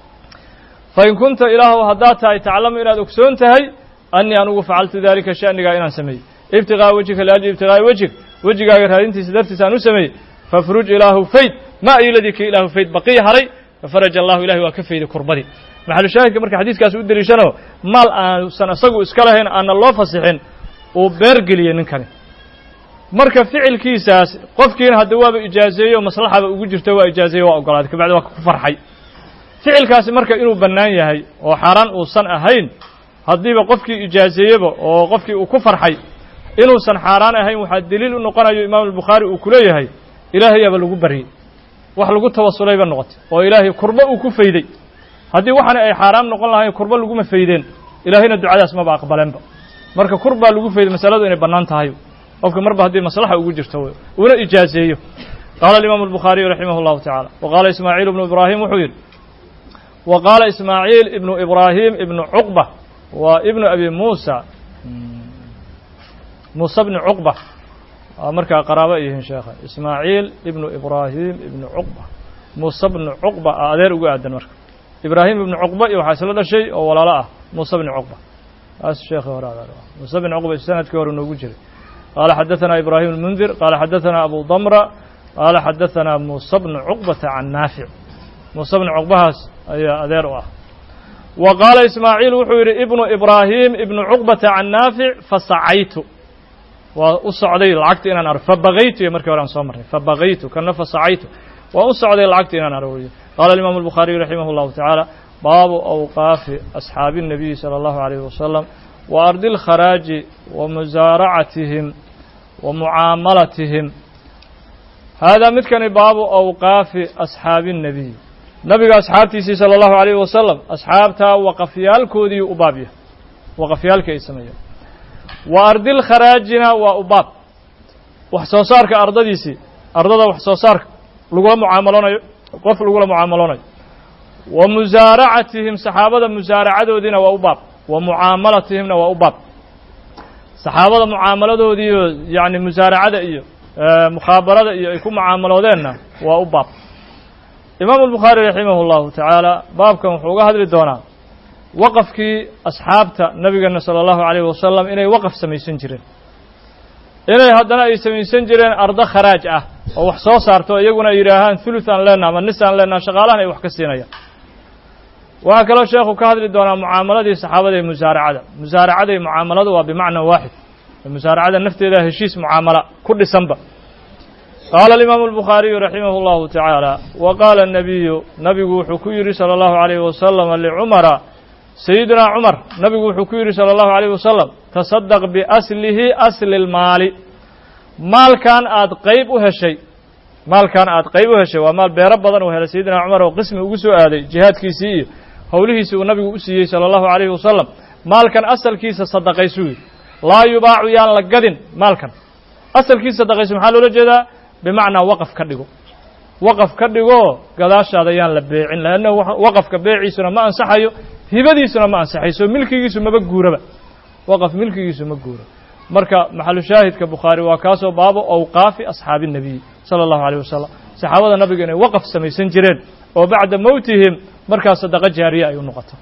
fa in kunta ilaahu haddaad tahay taclamu inaad ogsoon tahay annii anugu facaltu daalika sha'nigaa inaan sameeyey ibtiqaa'a wejhika liajli ibtiqaa'i wejhik wejigaaga raadintiisa dartiisa aan u sameeyey fafruj ilaahu fayd ma ayladii kii ilaahu fayd baqiya haray fafaraja allahu ilahay waa ka fayday kurbadii maxalu shaahidka marka xadiiskaas u deliishano maal aanusan isagu iska lahayn aanna loo fasixin uu beer geliyey ninkani marka ficilkiisaas qofkiina hadda waaba ijaazeeyo maslaxaba ugu jirto waa ijaazeeye waa ogolaaday kabacdi waa ku farxay ficilkaasi marka inuu bannaan yahay oo xaaraan uusan ahayn haddiiba qofkii ijaazeeyeba oo qofkii uu ku farxay inuusan xaaraan ahayn waxaa deliil u noqonayo imaamu albukhaari uu ku leeyahay ilaahayaaba lagu baryey wax lagu tawasulayba noqotay oo ilaahay kurbo uu ku fayday haddii waxaana ay xaaraam noqon lahayn kurbo laguma faydeen ilaahayna ducadaas maba aqbaleenba marka kur baa lagu fayday masaladu inay bannaan tahay qofka marba haddii maslaxa ugu jirto uuna ijaazeeyo qaala alimaamu albukhaariyu raximah allahu tacaala wa qaala ismaaciil ibnu ibraahim wuxuu yidhi wa qaala ismaaciil ibnu ibraahim ibnu cuqba waa ibnu abi muusa muuse bni cuqba waa markaa qaraabo ay yihiin sheekha ismaaciil ibnu ibraahim ibnu cuqba muuse bni cuqba a adeer ugu aadan marka ibraahim ibnu cuqba iyo waxaa isla dhashay oo walaalo ah muuse bni cuqba taas sheekhi hore adeer muuse bni cuqba sanadkii hore noogu jiray qaala xadaثana ibraahim اlmundir qaala xadaثana abu damra qaala xadaثana muuse bni cuqbata can naafic muuse bni cuqbahaas ayaa adeer u ah wa qaala ismaaciil wuxuu yidhi ibnu ibraahim ibnu cuqbata can naafic fasacaytu waa u socday lacagta inaan aro fabagaytu iyo markii hore aan soo marray fabagaytu kana fasacaytu waa u socday lacagta inaan arooriyo qaala alimaamu albukhaariyu raximah allahu tacaala baabu awqaafi asxaabi الnabiyi salى allahu alayhi wasalam wa ardi اlkharaaji wa musaaracatihim wa mucaamalatihim haadaa midkani baabu awqaafi asxaabi الnabiy nabiga asxaabtiisii salى allahu alayhi wasalam asxaabtaa waqafyaalkoodii u baab yahay waqafyaalkii ay sameeyeen wa ardil kharaajina waa u baab wax soo saarka ardadiisii ardada wax soo saarka lagula mucaamaloonayo qof lagula mucaamaloonayo wa musaaracatihim saxaabada musaaracadoodiina waa u baab wa mucaamalatihimna waa u baab saxaabada mucaamaladoodiiyo yacni musaaracada iyo mukhaabarada iyo ay ku mucaamaloodeenna waa u baab imaamu albukhaari raximah allahu tacaala baabkan wuxuu uga hadli doonaa waqafkii asxaabta nabigeena sala allahu alayhi wasalam inay waqaf samaysan jireen inay haddana ay samaysan jireen ardo kharaaj ah oo wax soo saarto iyaguna ay yidhaahaan thuluth aan leenaha ama nis aan leenaha shaqaalahan ay wax ka siinayaan waxaa kaloo sheekhu ka hadli doonaa mucaamaladii saxaabada ee musaaracada musaaracada iyo mucaamaladu waa bimacna waaxid musaaracada nafteeda heshiis mucaamala ku dhisanba qaala alimaamu albukhaariyu raximah allahu tacaala wa qaala الnabiyu nabigu wuxuu ku yidhi salى allahu alayhi wasalam licumara sayidina cumar nabigu wuxuu ku yidhi salى allahu alayh wasalam tasadaq biaslihi asli اlmaali maalkan aad qayb u heshay maalkan aad qayb u heshay waa maal beero badan uu helay sayidina cumar oo qismi ugu soo aaday jihaadkiisii iyo howlihiisii uu nabigu u siiyey salى allahu alayhi wasalam maalkan asalkiisa sadaqaysuu yidhi laa yubaacu yaan la gadin maalkan asalkiisa sadaqaysu maxaa loola jeedaa bimacnaa waqaf ka dhigo waqaf ka dhigoo gadaashaada yaan la beecin leanna waqafka beeciisuna ma ansaxayo hibadiisuna ma ansaxayso milkigiisu maba guuraba waqaf milkigiisu ma guuro marka maxalu shaahidka bukhaari waa kaasoo baabo awqaafi asxaabi الnabiy salى allahu alيyh wasalam saxaabada nabiga inay waqaf samaysan jireen oo bacda mowtihim markaa sadaqa jaariya ay u noqoto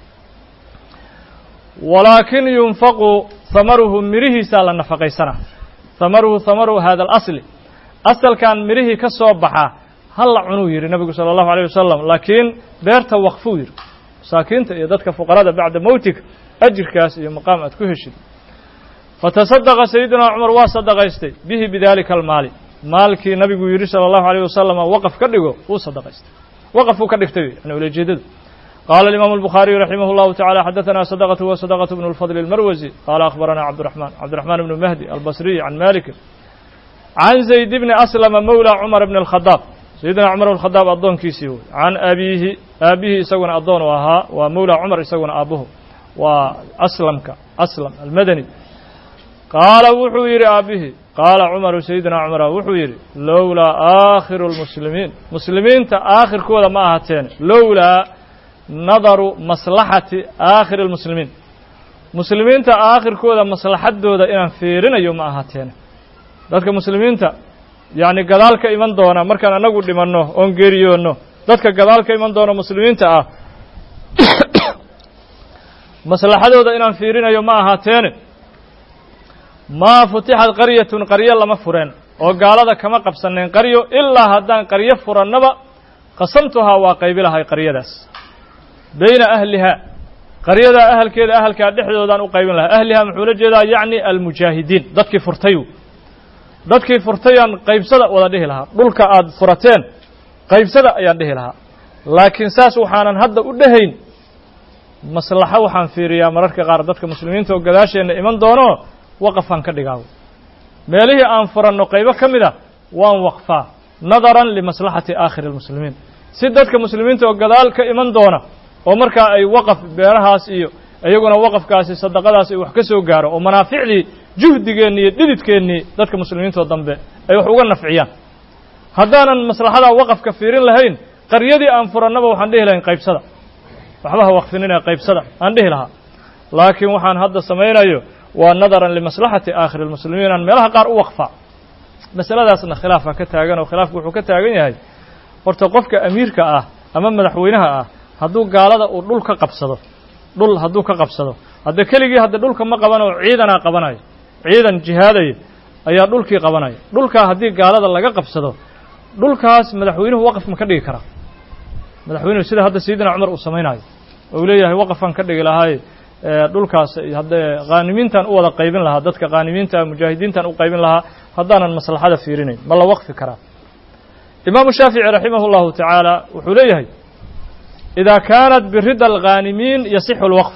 walaakin yunfaqu hamaruhu mirihiisaa la nafaqaysanaa hamaruhu hamaru hada alasli asalkan mirihii ka soo baxa ha la cunuu yidhi nabigu salى allahu alيyh wasalam laakiin beerta waqfuu yidhi masaakiinta iyo dadka fuqarada bacda mowtig ajirkaas iyo maqaam aad ku heshid fatasadaqa sayidina cumar waa sadaqaystay bihi bidalika almaali maalkii nabigu yidhi salى allahu alيyh wasalam waqaf ka dhigo wuu sadaqaystay waqafuu ka dhigtay yani ulajeedadu qaala alimaamu albukhaariyu raximah اllahu tacala xadaثana sadaqatu wa sadaqatu bnu lfadl اlmarwasi qaala akhbarana cabdiraxman cabdiraxmaan bnu mahdi albasriy can maliki can zayd bni aslama mowla cumar bni اlkhadaab sayidina cumar bn khadaab addoonkiisii wey can abiihi aabihii isaguna addoon u ahaa waa mowla cumar isaguna aabuhu waa aslamka aslam almadani qaala wuxuu yidhi aabihii qaala cumaru sayidina cumara wuxuu yidhi lowlaa aakhiru lmuslimiin muslimiinta aakhirkooda ma ahateene lowlaa nadaru maslaxati aakhiri lmuslimiin muslimiinta aakhirkooda maslaxadooda inaan fiirinayo ma ahaateene dadka muslimiinta yacni gadaal ka iman doona markaan annagu dhimanno oon geeriyoonno dadka gadaal ka iman doona muslimiinta ah maslaxadooda inaan fiirinayo ma ahaateene maa futixat qaryatun qaryo lama fureen oo gaalada kama qabsaneen qaryo ilaa haddaan qaryo furannaba qasamtuhaa waa qaybi lahay qaryadaas bayna ahlihaa qaryadaa ahalkeeda ahalkaa dhexdoodaan u qaybin lahaa ahlihaa muxuu la jeedaa yacni almujaahidiin dadkii furtay dadkii furtayaan qaybsada wada dhihi lahaa dhulka aad furateen qaybsada ayaan dhihi lahaa laakiin saas waxaanan hadda u dhehayn maslaxo waxaan fiiriyaa mararka qaar dadka muslimiinta oo gadaasheenna iman doono waqafaan ka dhigaawo meelihii aan furanno qaybo ka mid a waan waqfaa nadaran limaslaxati aakhiri almuslimiin si dadka muslimiinta oo gadaal ka iman doona oo markaa ay waqaf beerahaas iyo iyaguna waqafkaasi sadaqadaas ay wax ka soo gaaro oo manaaficdii juhdigeennii iyo dhididkeennii dadka muslimiintoo dambe ay wax uga nafciyaan haddaanan maslaxadaa waqafka fiirin lahayn qaryadii aan furannaba waxaan dhihi lahayn qaybsada waxba ha waqfinina qaybsada aan dhihi lahaa laakiin waxaan hadda samaynayo waa nadaran limaslaxati aakhiri lmuslimiin aan meelaha qaar u waqfaa masaladaasna khilaafaa ka taagan oo khilaafku wuxuu ka taagan yahay horta qofka amiirka ah ama madaxweynaha ah hadduu gaalada uu dhul ka qabsado dhul hadduu ka qabsado hadda keligii hadda dhulka ma qaban oo ciidanaa qabanayo ciidan jihaadaya ayaa dhulkii qabanaya dhulkaa haddii gaalada laga qabsado dhulkaas madaxweynuhu waqaf ma ka dhigi karaa madaxweynuhu sida hadda sayidina cumar uu samaynayo oo uu leeyahay waqafaan ka dhigi lahaaye dhulkaas haddee khaanimiintan u wada qaybin lahaa dadka khaanimiinta mujaahidiintan u qaybin lahaa haddaanan maslaxada fiirinayn ma la waqfi karaa imaamu shaafici raximah اllahu tacaala wuxuu leeyahay idaa kaanat birida alkhaanimiin yasixu اlwaqf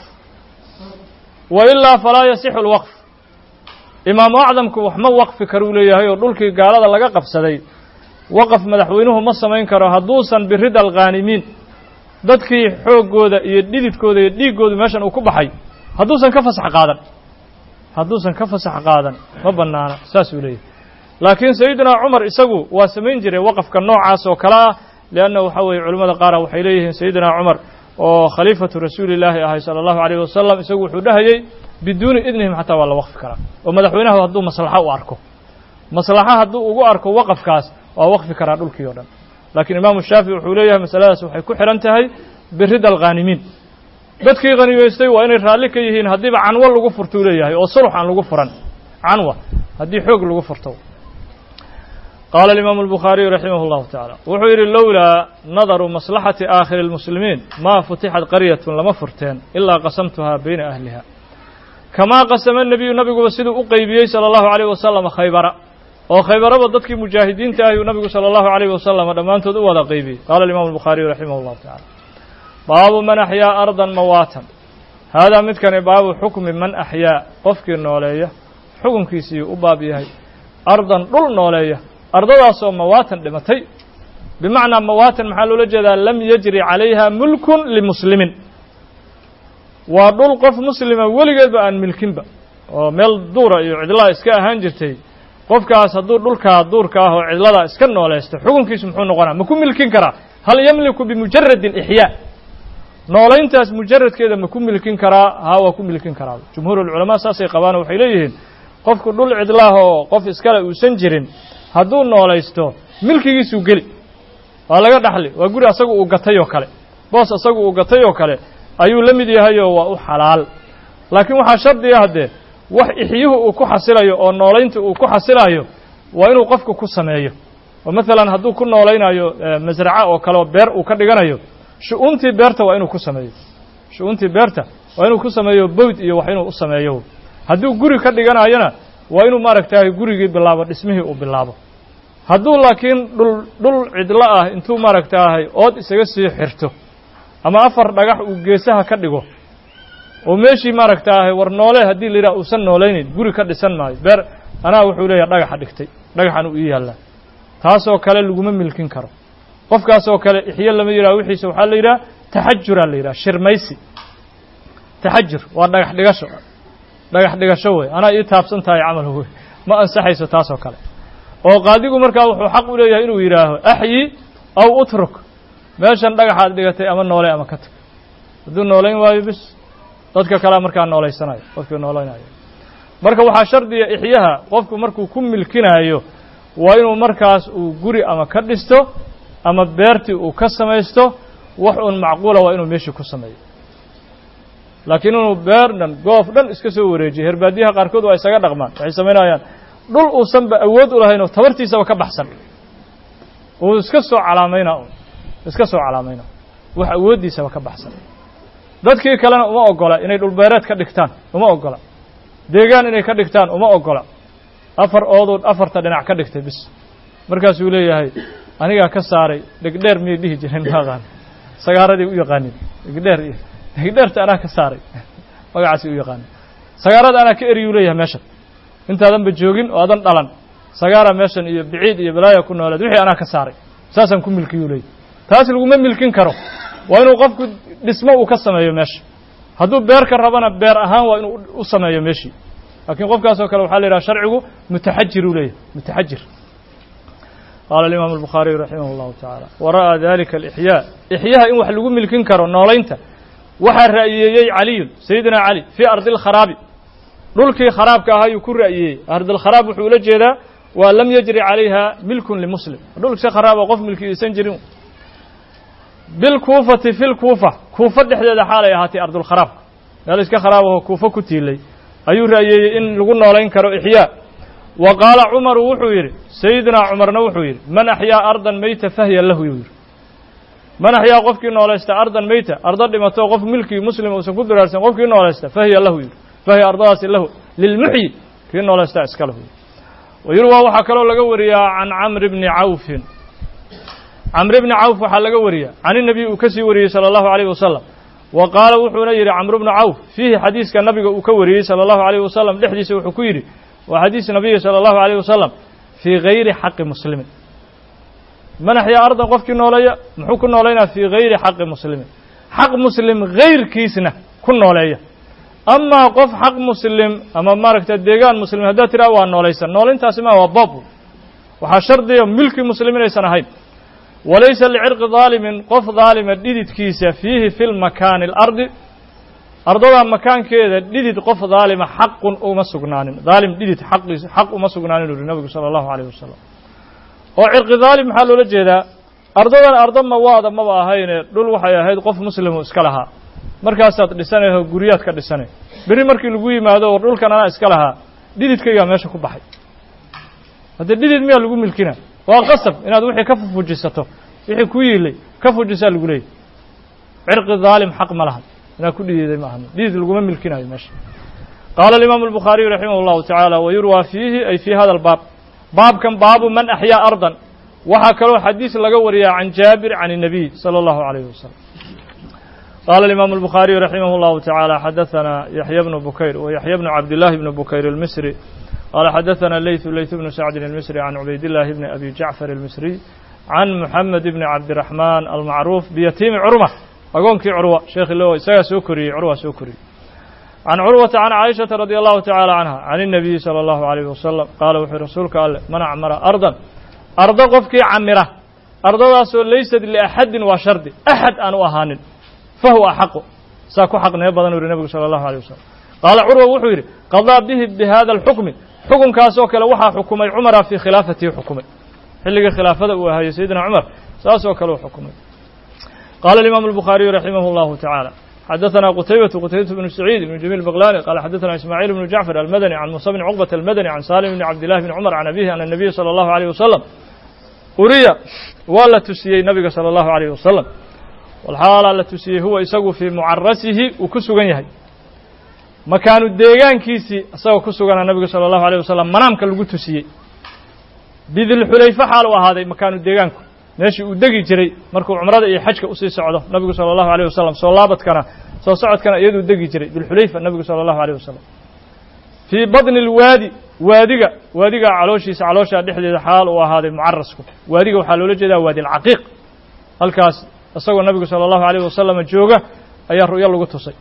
wa ilaa falaa yasixu اlwaqf imaamu acdamku wax ma waqfi karuu leeyahay oo dhulkii gaalada laga qabsaday waqaf madaxweynuhu ma samayn karo hadduusan birida alkhaanimiin dadkii xooggooda iyo dhididkooda iyo dhiiggoodu meeshan uu ku baxay hadduusan ka fasax qaadan hadduusan ka fasax qaadan ma bannaana saasuu leeyahay laakiin sayidinaa cumar isagu waa samayn jiray waqafka noocaas oo kale ah leanna waxaa weeye culimmada qaara waxay leeyihiin sayidinaa cumar oo khaliifatu rasuulillaahi ahay sala allahu alayh wasalam isagu wuxuu dhahayey biduuni idnihim xataa waa la waqfi karaa oo madaxweynaha hadduu maslaxo u arko maslaxa hadduu ugu arko waqafkaas waa waqfi karaa dhulkii o dhan laakiin imaamu shaafici wuxuu leeyahay masaladaas waxay ku xidhan tahay birida alkhaanimiin dadkii khanimaystay waa inay raalli ka yihiin haddiiba canwo lagu furtuu leeyahay oo sulx aan lagu furan canwa haddii xoog lagu furto qaala alimaamu albukhaariyu raximah اllahu tacaala wuxuu yidhi lowlaa nadaru maslaxati aakhiri اlmuslimiin maa futixat qaryatun lama furteen ilaa qasamtuhaa bayna ahliha kamaa qasama nebiyu nabiguba siduu u qeybiyey sala allahu alayh wasalam khaybara oo khaybaraba dadkii mujaahidiinta ahi uu nabigu sala allahu alayh wasalam dhammaantood u wada qeybiyey qaala alimamu albukhaariyu raximah اllahu tacala baabu man axyaa ardan mawaatan haadaa midkani baabu xukmi man axyaa qofkii nooleeya xukunkiisiiyuu u baab yahay ardan dhul nooleeya ardadaasoo mawaatan dhimatay bimacnaa mawaatan maxaa loola jeedaa lam yajri calayha mulkun limuslimin waa dhul qof muslima weligeedba aan milkinba oo meel duura iyo cidlaa iska ahaan jirtay qofkaas hadduu dhulkaa duurka ah oo cidladaa iska noolaysta xukunkiisu muxuu noqonaa ma ku milkin karaa hal yamliku bimujaradi alixyaa noolayntaas mujaradkeeda ma ku milkin karaa haa waa ku milkin karaa jumhuur ulculamaa saasay qabaan waxay leeyihiin qofku dhul cidlaah oo qof iskale uusan jirin hadduu noolaysto milkigiisuu geli waa laga dhaxli waa guri asagu uu gatay oo kale boos asagu uu gatay oo kale ayuu la mid yahayoo waa u xalaal laakiin waxaa shardiga haddee wax ixyuhu uu ku xasilayo oo noolaynta uu ku xasilayo waa inuu qofku ku sameeyo oo maalan hadduu ku noolaynayo masraca oo kale oo beer uu ka dhiganayo shu-uuntii beerta waa inuu ku sameeyo shu-uuntii beerta waa inuu ku sameeyo bowd iyo wax inuu u sameeyo hadduu guri ka dhiganayona waa inuu maaragtay gurigii bilaabo dhismihii uu bilaabo hadduu laakiin dhul dhul cidlo ah intuu maaragtaahay ood isaga sii xirto ama afar dhagax uu geesaha ka dhigo oo meeshii maaragtaahay war noole haddii la yidhaha uusan noolaynayn guri ka dhisan maayo beer anaa wuxuu leeyahay dhagaxa dhigtay dhagaxan uu ii yaallaa taasoo kale laguma milkin karo qofkaasoo kale ixyo lama yidhaha wixiisa waxaa la yidhaha taxajuraa la yidhaha shirmaysi taxajur waa dhagax dhigasho dhagax dhigasho wey anaa ii taabsan tahay camal wey ma ansaxayso taasoo kale oo qaadigu markaa wuxuu xaq u leeyahay inuu yidhaaho axyi aw utruk meeshan dhagaxaad dhigatay ama noole ama ka tag hadduu noolayn waayo bis dadka kalea markaa noolaysanayo qofkii noolaynayo marka waxaa shardiga ixyaha qofku markuu ku milkinaayo waa inuu markaas uu guri ama ka dhisto ama beertii uu ka samaysto wax un macquula waa inuu meeshii ku sameeyo laakiin inuu beer dhan goof dhan iska soo wareejiyo herbaadiyaha qaarkood waa isaga dhaqmaan waxay samaynayaan dhul uusanba awood u lahayn oo tabartiisaba ka baxsan uu iska soo calaamaynaa un iska soo calaamaynaa wax awooddiisaba ka baxsan dadkii kalena uma ogola inay dhulbeereed ka dhigtaan uma ogola deegaan inay ka dhigtaan uma ogola afar ooduu afarta dhinac ka dhigtay bis markaasuu leeyahay anigaa ka saaray dhegdheer miyay dhihi jireen maaqaan sagaaradii u yaqaanin dhegdheer iyo dhegdheerta anaa ka saaray magacaasi u yaqaanin sagaarada anaa ka eriyuu leeyahay meeshan intaadanba joogin oo adan dhalan sagaara meeshan iyo biciid iyo balaaya ku nooleed wixii anaa ka saaray saasaan ku milkiyuu leeyahy taas laguma milkin karo waa inuu qofku dhismo uu ka sameeyo meesha hadduu beer ka rabana beer ahaan waa inuu u sameeyo meeshii laakiin qofkaasoo kale waxaa la yidhaha sharcigu mutaxajir uu leeyahay mutaxajir qaala alimaamu albukhaariyu raximah allahu tacaala wa ra'aa dalika alixyaa ixyaha in wax lagu milkin karo noolaynta waxaa ra'yeeyey caliyun sayidina cali fii ardi alkharaabi dhulkii kharaabka ahaa ayuu ku ra'yeeyey ardilkharaab wuxuu ula jeedaa waa lam yajri calayha milkun limuslim dhulkisi kharaab oo qof milkiyaysan jirin bilkuufati fi lkuufa kuufa dhexdeeda xaalay ahaatay ardulkharaabka meel iska kharaab ahoo kuufa ku tiilay ayuu ra'yeeyey in lagu noolayn karo ixyaa wa qaala cumaru wuxuu yidhi sayidinaa cumarna wuxuu yidhi man axyaa ardan meyta fahya lahu yuu yidhi man axyaa qofkii noolaysta ardan meyta ardo dhimato qof milkii muslim uusan ku biraarsan qofkii noolaysta fahiya lahu yidhi fahiya ardadaasi lahu lilmuxyi kii noolaysta iska lahu yidhi wayurwaa waxaa kaloo laga wariyaa can camri bni cawfin camri bni cawf waxaa laga wariyaa can inabiy uu ka sii wariyey sala allahu alayh wasalam wa qaala wuxuuna yidhi camru bnu cawf fiihi xadiiska nabiga uu ka wariyey sala allahu alayh wasalam dhexdiisa wuxuu ku yidhi waa xadiis nabiyi sala allahu alayh wasalam fii gayri xaqi muslimin man axyaa ardan qofkii nooleeya muxuu ku noolaynaa fii gayri xaqi muslimin xaq muslim gayrkiisna ku nooleeya amaa qof xaq muslim ama maaragta deegaan muslim haddaad tidhaha waa noolaysan noolintaasi ma waa bob waxaa shardiya milki muslim inaysan ahayn walaysa licirqi daalimin qof daalima dhididkiisa fiihi fi lmakaani alardi ardada makaankeeda dhidid qof daalima xaqun uma sugnaanin daalim dhidid xaqiis xaq uma sugnaanin uri nabigu sala allahu alayh wasalam oo cirqi daalim maxaa loola jeedaa ardadan ardo mawaada maba ahayne dhul waxay ahayd qof muslimu iska lahaa markaasaad dhisanayho guryaad ka dhisanay berri markii lagu yimaado war dhulkan anaa iska lahaa dhididkaygaa meesha ku baxay haddee dhidid miyaa lagu milkina waa qasab inaad wixii ka fujisato wixii ku yiilay ka fujisaa lagu leeyay cirqi daalim xaq ma lahan inaad ku dhididay ma ahan dhidid laguma milkinayo meesha qaala alimaamu albukhaariyu raximah allahu tacaala wa yurwaa fiihi ay fii hada albaab baabkan baabu man axyaa ardan waxaa kaloo xadiis laga wariyaa can jaabir can الnabiy salى اllahu عalayh wasalam qaala alimaamu الbukhaariyu raximah اllahu taعaalى xadaثana yaxya bnu bukayr wa yaxya bnu cabdillahi bni bukayr اlmisri qaala xadaثana leytu leytu bnu sacdin اlmisri can cubaydillahi bni abi jacfar اlmisriy can muxamed bni cabdiraxmaan almacruuf biyatiimi curma agoonkii curwa sheekhi lo isagaa soo koriyey curwa soo koriyey can curwata can caaishata radi allahu tacaala canha can الnabiyi salى allahu alayh wasalam qaala wuxuu rasuulka alleh man acmara ardan ardo qofkii camira ardadaasoo laysad liaxadin waa shardi axad aan u ahaanin fahuwa axaqu saa ku xaqnimo badan u yihi nebigu sala allahu alيyh wasalam qaala curwa wuxuu yidhi qadaa bihi bihada alxukmi xukunkaasoo kale waxaa xukumay cumara fii khilaafatihi xukumay xilligii khilaafada uu ahayey sayidina cumar saasoo kale u xukumay qaala alimaamu albukhaariyu raximah اllahu tacaala xadaثna qutaybatu qutaybatu bnu saciid ibnu jamiil baqlani qala xadaثna ismaaciil bnu jacfar almadani can musa bni cuqbata almadani can salim bni cabdillahi bni cumar can abihi ana الnabiya salى allahu alيyh wasalam uriya waa la tusiyey nabiga salى allahu alayh wasalam walxaalaa la tusiyey huwa isagu fii mucarasihi uu ku sugan yahay makaanu deegaankiisii isagoo ku sugana nabigu salى allahu alيh wasalam manaamka lagu tusiyey bidilxulayfa xaal u ahaaday makaanu deegaanku meeshii uu degi jiray markuu cumrada iyo xajka usii socdo nabigu salى allahu alيh wasalam soo laabadkana soo socodkana iyaduu degi jiray dilxulayfa nabigu salى allahu alيh wasalam fii badni اlwaadi waadiga waadiga calooshiisa calooshaa dhexdeeda xaal uu ahaaday mucarasku waadiga waxaa loola jeedaa waadi alcaqiiq halkaas isagoo nabigu salى allahu alayh wasalama jooga ayaa ru'yo lagu tusay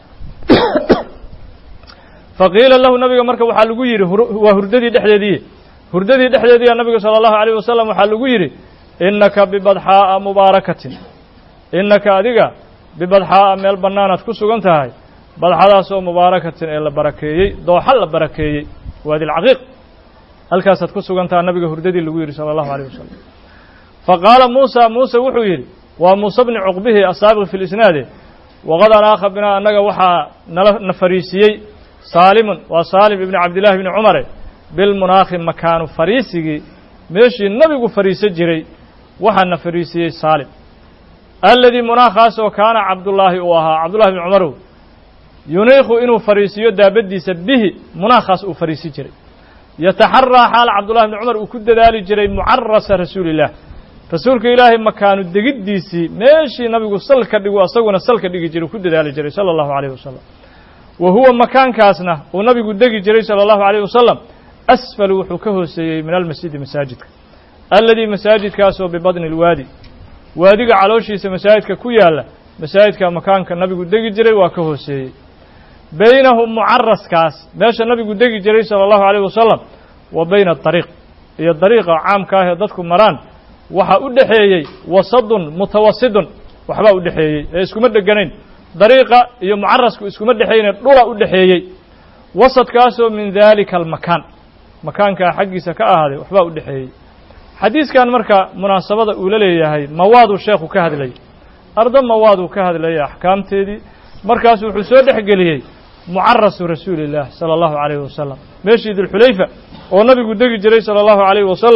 faqiila lahu nabiga marka waxaa lagu yidhi waa hurdadii dhexdeedii hurdadii dhexdeediya nabiga salى allahu alayh wasalam waxaa lagu yidhi inaka bibadxaa'a mubaarakatin inaka adiga bibadxaa'a meel bannaanaad ku sugan tahay badxadaasoo mubaarakatin ee la barakeeyey dooxa la barakeeyey waadi alcaqiiq halkaasaad ku sugan taha nabiga hurdadii lagu yidhi sala allahu alayh wasalam faqaala muusa muuse wuxuu yidhi waa muuse bni cuqbihi asaabiq fi lisnaade waqad anaakha binaa annaga waxaa nala na fariisiyey saalimun waa saalim ibni cabdillahi bni cumare bilmunaakhi makaanu fariisigii meeshii nabigu fariiso jiray waxaa na fariisiyey saalim alladii munaakhaasoo kaana cabdullaahi uu ahaa cabdullahi bni cumarow yuniikhu inuu fariisiyo daabaddiisa bihi munaakhaas uu fariisi jiray yataxaraa xaal cabdullahi bni cumar uu ku dadaali jiray mucarasa rasuulillaah rasuulka ilaahay makaanu degiddiisii meeshii nabigu salka dhigu asaguna salka dhigi jiray ku dadaali jiray sala allahu alayh wasalam wa huwa makaankaasna uu nabigu degi jiray sala allahu alayh wasalam asfal wuxuu ka hooseeyey min almasjidi masaajidka alladii masaajidkaasoo bibadni اlwaadi waadiga calooshiisa masaajidka ku yaalla masaajidka makaanka nabigu degi jiray waa ka hooseeyey baynahum mucaraskaas meesha nabigu degi jiray salى اllahu alayh wasalam wa bayna adariiq iyo dariiqa caamka ah ee dadku maraan waxaa u dhexeeyey wasadun mutawasidun waxbaa u dhexeeyey ee iskuma dheganayn dariiqa iyo mucarasku iskuma dhexeeyne dhula u dhexeeyey wasadkaasoo min dalika almakaan makaankaa xaggiisa ka ahaaday waxbaa u dhexeeyey xadiiskan marka munaasabada uu la leeyahay mawaaduu sheekhu ka hadlayay ardo mawaaduu ka hadlayay axkaamteedii markaasu wuxuu soo dhex geliyey mucarasu rasuuli illaah sala allahu calayhi wasalam meeshii dulxulayfa oo nabigu degi jiray sala allahu calayhi wasalam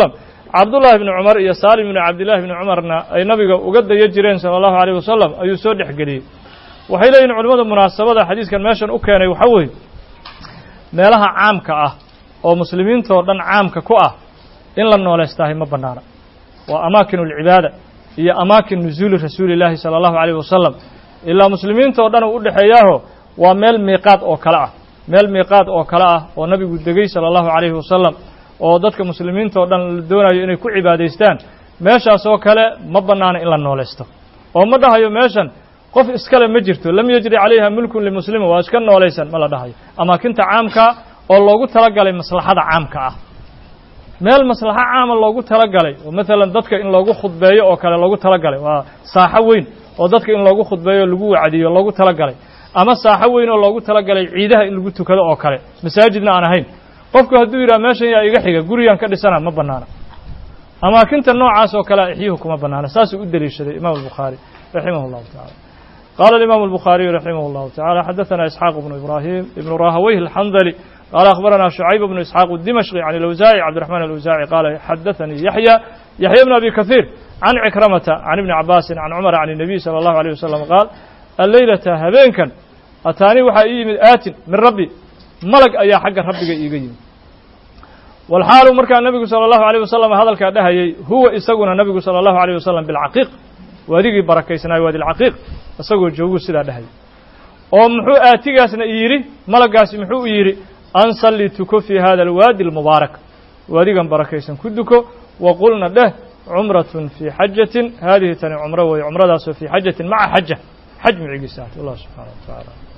cabdullaahi bni cumar iyo saalim bni cabdillaahi bni cumarna ay nabiga uga daya jireen sala allahu alayh wasalam ayuu soo dhexgeliyey waxay leeyihin culimmada munaasabada xadiiskan meeshan u keenay waxaa weeye meelaha caamka ah oo muslimiintoo dhan caamka ku ah in la noolaystahay ma bannaana waa amaakin alcibaada iyo amaakin nusuuli rasuuli illaahi sala allahu alayh wasalam ilaa muslimiinta oo dhan uu u dhexeeyaaho waa meel miiqaad oo kale ah meel miiqaad oo kale ah oo nabigu degey sala allahu calayhi wasalam oo dadka muslimiinta oo dhan la doonayo inay ku cibaadaystaan meeshaas oo kale ma bannaana in la noolaysto oo ma dhahayo meeshan qof iskale ma jirto lam yajri calayha mulkun limuslimin waa iska noolaysan ma la dhahayo amaakinta caamkaa oo loogu talagalay maslaxada caamka ah meel maslaxo caama loogu talagalay oo maalan dadka in loogu khudbeeyo oo kale loogu talagalay waa saaxo weyn oo dadka in loogu khudbeeyo lagu wacdiyo loogu talagalay ama saaxo weyn oo loogu talagalay ciidaha in lagu tukado oo kale masaajidna aan ahayn qofku hadduu yidhaha meeshan yaa iga xiga gurigan ka dhisana ma bannaana amaakinta noocaas oo kale ixyuhu kuma bannaana saasuu u deliishaday imam albukhaari raximah اllahu tacala qala alimam الbukhariyu raximah اllahu tacala xadaثana isxaaq bnu ibrahim ibnu rahaweyh alxandali qala akhbarana shucayb bnu isxaaq الdimashqi can اlawsaaci cabdiraxman alawsaaci qaala xadaثanii yaxya yaxya bn abi kahiir can cikramata can ibni cabaasin can cumar can الnabiy salى اllahu alيyh wasalam qaal alleylata habeenkan ataanii waxaa ii yimid aatin min rabbi malag ayaa xagga rabbiga iiga yimid walxaalu markaa nebigu salى اllahu alيyh wasalam hadalkaa dhahayey huwa isaguna nebigu salى اllahu alيyh wasalam bilcaqiiq waadigii barakaysnaayo waadi lcaqiiq isagoo jooguu sidaa dhahayay oo muxuu aatigaasna yidhi malagaasi muxuu u yidhi an salli tuko fii hada alwaadi almubaarak waadigan barakaysan ku duko wa qulna dheh cumratun fii xajatin haadihi tani cumro weeye cumradaasoo fii xajatin maca xaja xaj micigiisa ah allah subxaana wa tacaala